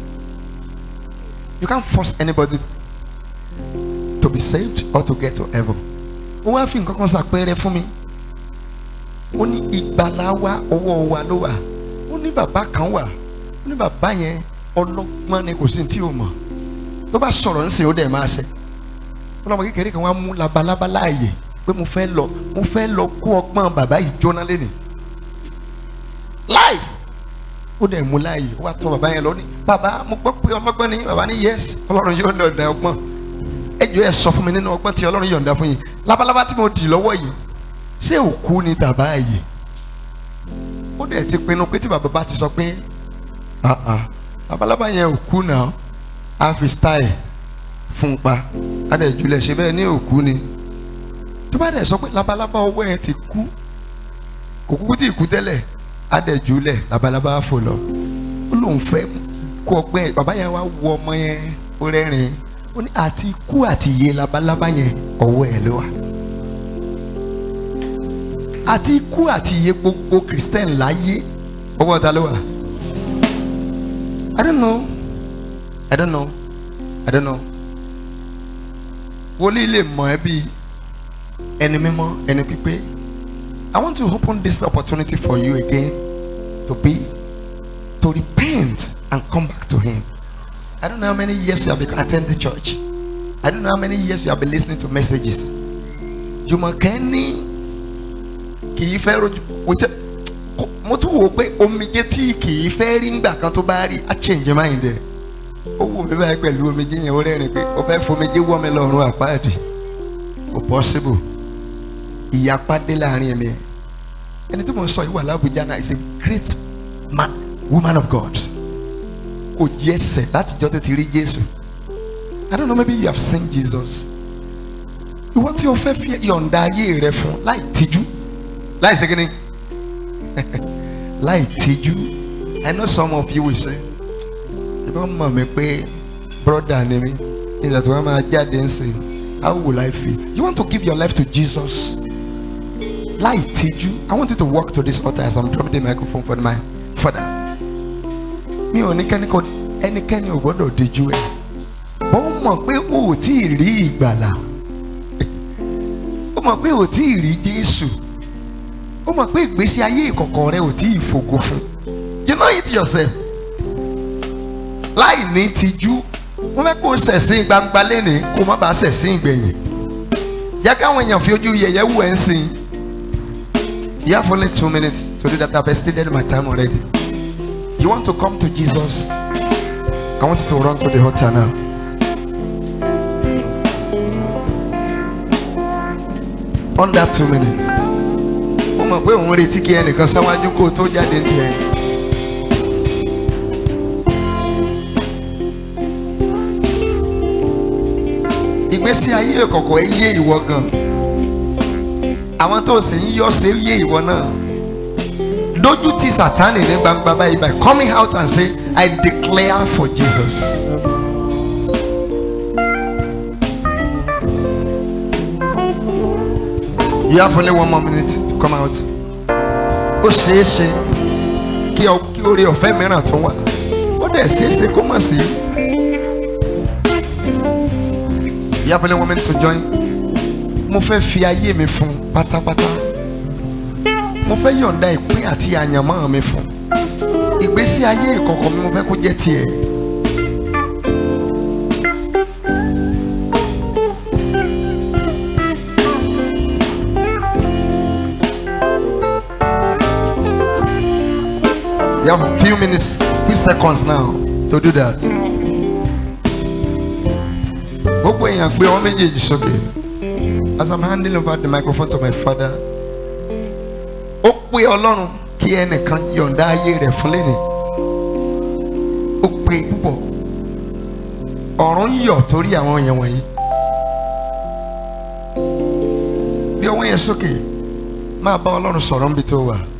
you can't force anybody to be saved or to get to heaven ó wá fi nǹkan kan ṣàpẹẹrẹ fún mi ó ní ìgbàlà wa ọwọ́ wa ló wà ó ní bàbá kan wà ó ní bàbá yẹn ọlọ́gbọ́n ni kò sí ní tí o mọ̀ tó bá sọ̀rọ̀ ńsìn ó dẹ̀ máa ṣe ọlọ́mọ kékeré kan wá mú labalábá láàyè pé mo fẹ́ lọ mo fẹ́ lọ kó ọgbọ́n bàbá yìí jóná lẹ́nu live ó dẹ̀ mú láàyè ó wá tọ́ bàbá yẹn lọ ní bàbá mo gbọ́ pé ọlọ́gbọ́n ni bàbá ní yes ọlọ́run yóò yọ̀ǹda ọgbọ́n ẹ jọ̀ọ́ ẹ sọ fún mi nínú ọgbọ́n tí ọlọ́run yọ̀ǹda fún yín labalábá tí mo dì lọ́wọ́ yìí ṣé òkú ni tàbá ààyè ó dẹ̀ ti pinnu pé tí bàbá bá ti sọ pé ah ah labalábá yẹn òkú náà á fi style fún pa á dẹ̀ julẹ̀ ṣe bẹ́ẹ̀ ní òkú ni tó bá dẹ̀ sọ pé labalábá ọwọ́ yẹn ti kú kò kúkú tí ì kú tẹ́lẹ̀ á dẹ̀ julẹ̀ labalábá fò lọ ó lóun fẹ́ kó ọgbẹ́ yẹn bàbá yẹn wá wo ọmọ yẹn ó rẹ́rìn ó ní àti ikú àti iye labalábá yẹn ọwọ́ ẹ̀ ló wà àti ikú àti iye gbogbo christian láyé ọwọ́ ta ló wà i don't know i don't know i don't know wòlíì lè mọ̀ ẹ́ bí ẹni mímọ́ ẹni pípé i want to open this opportunity for you again to be to repent and come back to him i don't know how many years you have been attend the church I don't know how many years you have been listening to messages. Jùmọ̀kẹ́ ní kì í fẹ́ rojú mo ṣe kò- mo tún wò ó pé omijé tí kì í fẹ́ rí ngbà kan tó bá rí á change mind ẹ̀. Ó wù mí báyìí pẹ̀lú omijé yẹn ó rẹ́rìn pé ó fẹ́ fomijé wọ́ mi lọ́rùn àpáàdì. Kò possible. Ìyapa dé láàrin ẹ̀mí ẹ̀. Ẹni tí mo sọ yìí wà lábújá náà is a great man woman of God. Kò yẹ ẹsẹ̀ látijọ́ tó ti rí Jésù. I don't know maybe you have seen Jesus. Ìwọ tí o fẹ́ fi yọ̀ǹda ayé rẹ fún láì tijú láì ṣe kíni láì tijú I know some of you will say ìbá mọ̀ mí pé brother ni mí nígbà tí wọ́n máa jáde ń sìn how will I feel? You want to give your life to Jesus láì tijú I want you to walk to this altar as I'm dropping the microphone for my father. Mi ò ní kẹ́ni kò ẹnikẹ́ni ò gbọ́dọ̀ díjú ẹ̀ ó mọ̀ pé o ò tí ì rí ìgbàlà ó mọ̀ pé o ò tí ì rí Jésù ó mọ̀ pé ìgbésí ayé ìkọ̀kọ̀ rẹ ò tí ì fògo fún you know it yourself láì ní tijú wọ́n fẹ́ kó o ṣẹ̀sìn gbangba lẹ́nìí kó o má bàa ṣẹ̀sìn ìgbẹ̀yìn jẹ́ káwọn èèyàn fi ojú yẹ̀yẹ́ wù ẹ́ ń sìn you have only two minutes to do that I have extended my time already you want to come to Jesus I want you to run to the altar now. under two minutes ó mọ̀ pé òun retí kí ẹnìkan sáwájú kó o tó jáde ní tiẹ̀. ìgbésí ayé ìkọ̀kọ̀ ẹ yé ìwọ gan àwọn tó sì ń yọ ṣe yé ìwọ náà lójú ti sàtánì ní gbangba báyìí by coming out and say I declare for Jesus. You have only one more minute to come out. Ó ṣeé ṣe kí ọ kí oore ọ̀fẹ́ mìíràn tún wà. Ó dẹ̀ ṣeé ṣe kó mọ̀ sí. You have only one minute to join. Mo fẹ́ fi ayé mi fún pátápátá. Mo fẹ́ yọ̀ǹda ìpín àti àyànmọ́ mi fún. Ìgbésí ayé ìkọ̀kọ̀ mi mo fẹ́ kó jẹ́ tiẹ̀. You have a few minutes, few seconds now to do that. Gbogbo èèyàn gbé wọn méjèèjì sókè. As I'm handing over the microphone to my father. Ó pé Ọlọ́run kí ẹnìkan yọ̀ǹda ayé rẹ̀ fún lẹ́nìí. Ó pé púpọ̀. Ọ̀run ń yọ̀ torí àwọn èèyàn wọ̀nyí. Bí ọwọ́ yẹn sókè, máa bá Ọlọ́run sọ̀rọ̀ níbi tó wà.